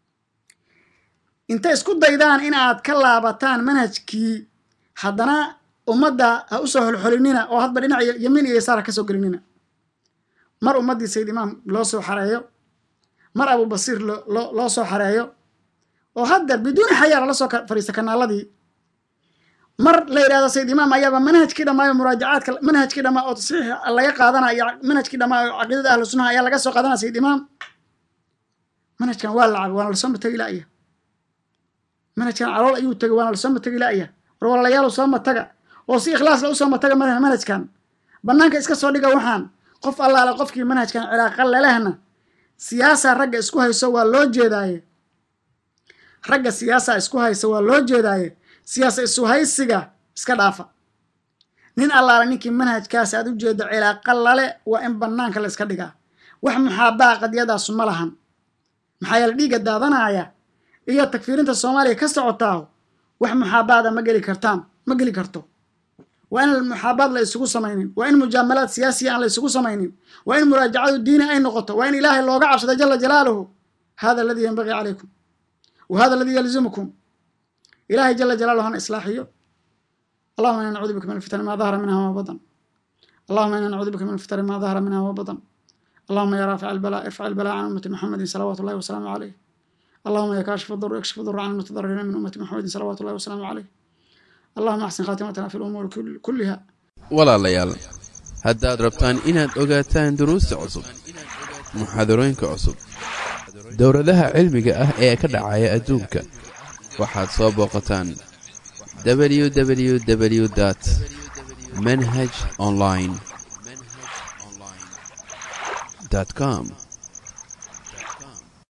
intay isku daydaan in aad ka laabataan manhajkii haddana ummadda ha usoo holxolinina oo hadba dhinac yamiin iyo yasaar ha ka soo gelinina mar ummaddii sayid imaam loo soo xareeyo mar abubasiir loo soo xareeyo oo hadda biduuni xayaa lala soo fadhiista kanaaladii mar la yidhahdo sayid imaam ayaaba manhajkii dhammaayo muraajacaadka manhajkii dhammaa oo tasxiix laga qaadanaya iyo manhajkii dhammaa oo caqiidada ahlu sunnaha ayaa laga soo qaadanaya sayid imaam manhajkan waa lacab waana lasoo matagi la'ya manhajkan calool ayuu tegay waana lasoo matagi la'ya war walaalayaal soo mataga oo si ikhlaasla usoo mataga manhajkan bannaanka iska soo dhiga waxaan qof allaale qofkii manhajkan cilaaqa lelehna siyaasa ragga isku hayso waa loo jeedaaye ragga siyaasa isku haysa waa loo jeedaaye siyaasa isu haysiga iska dhaafa nin allaale ninkii manhajkaas aad u jeedo cilaaqa lale waa in bannaanka la iska dhigaa wax muxaabaa qadiyadaasu ma lahan maxaa yeele dhiigga daadanaya iyo takfiirinta soomaaliya ka socotaaho wax muxaabaada ma geli kartaan ma geli karto waa in muxaabaad la isugu samaynin waa in mujaamalaad siyaasiya aan la isugu samaynin waa in muraajacadu diini ay noqoto waa in ilaahay looga cabsado jala jalaaluhu hada aladii yanbagii calaykum wa hada aladii yalzimukum ilaahay jala jalaaluhu hana islaaxiyo allahuma ina nacuudu bika min alfitani ma dahara minha wama badan allahuma ina nacuudu bika min alfitani ma dahara minha wama badan allahuma ya raafic albala irfac albala can ummati muxamedin salawaatu llahi wasalaamu caleyh allahuma ya kaashif dur ikshif dur can almutadaririina min ummati muxamedin salawaatu llahi wasalaamu caleyh allahuma axsin khaatimatana fi lumuuri kulliha walaalayaal haddaad rabtaan inaad ogaataan duruusta cusub muxaadarooyinka cusub dowladaha cilmiga ah ee ka dhacaya adduunka waxaad soo booqataan www dt manhaj online com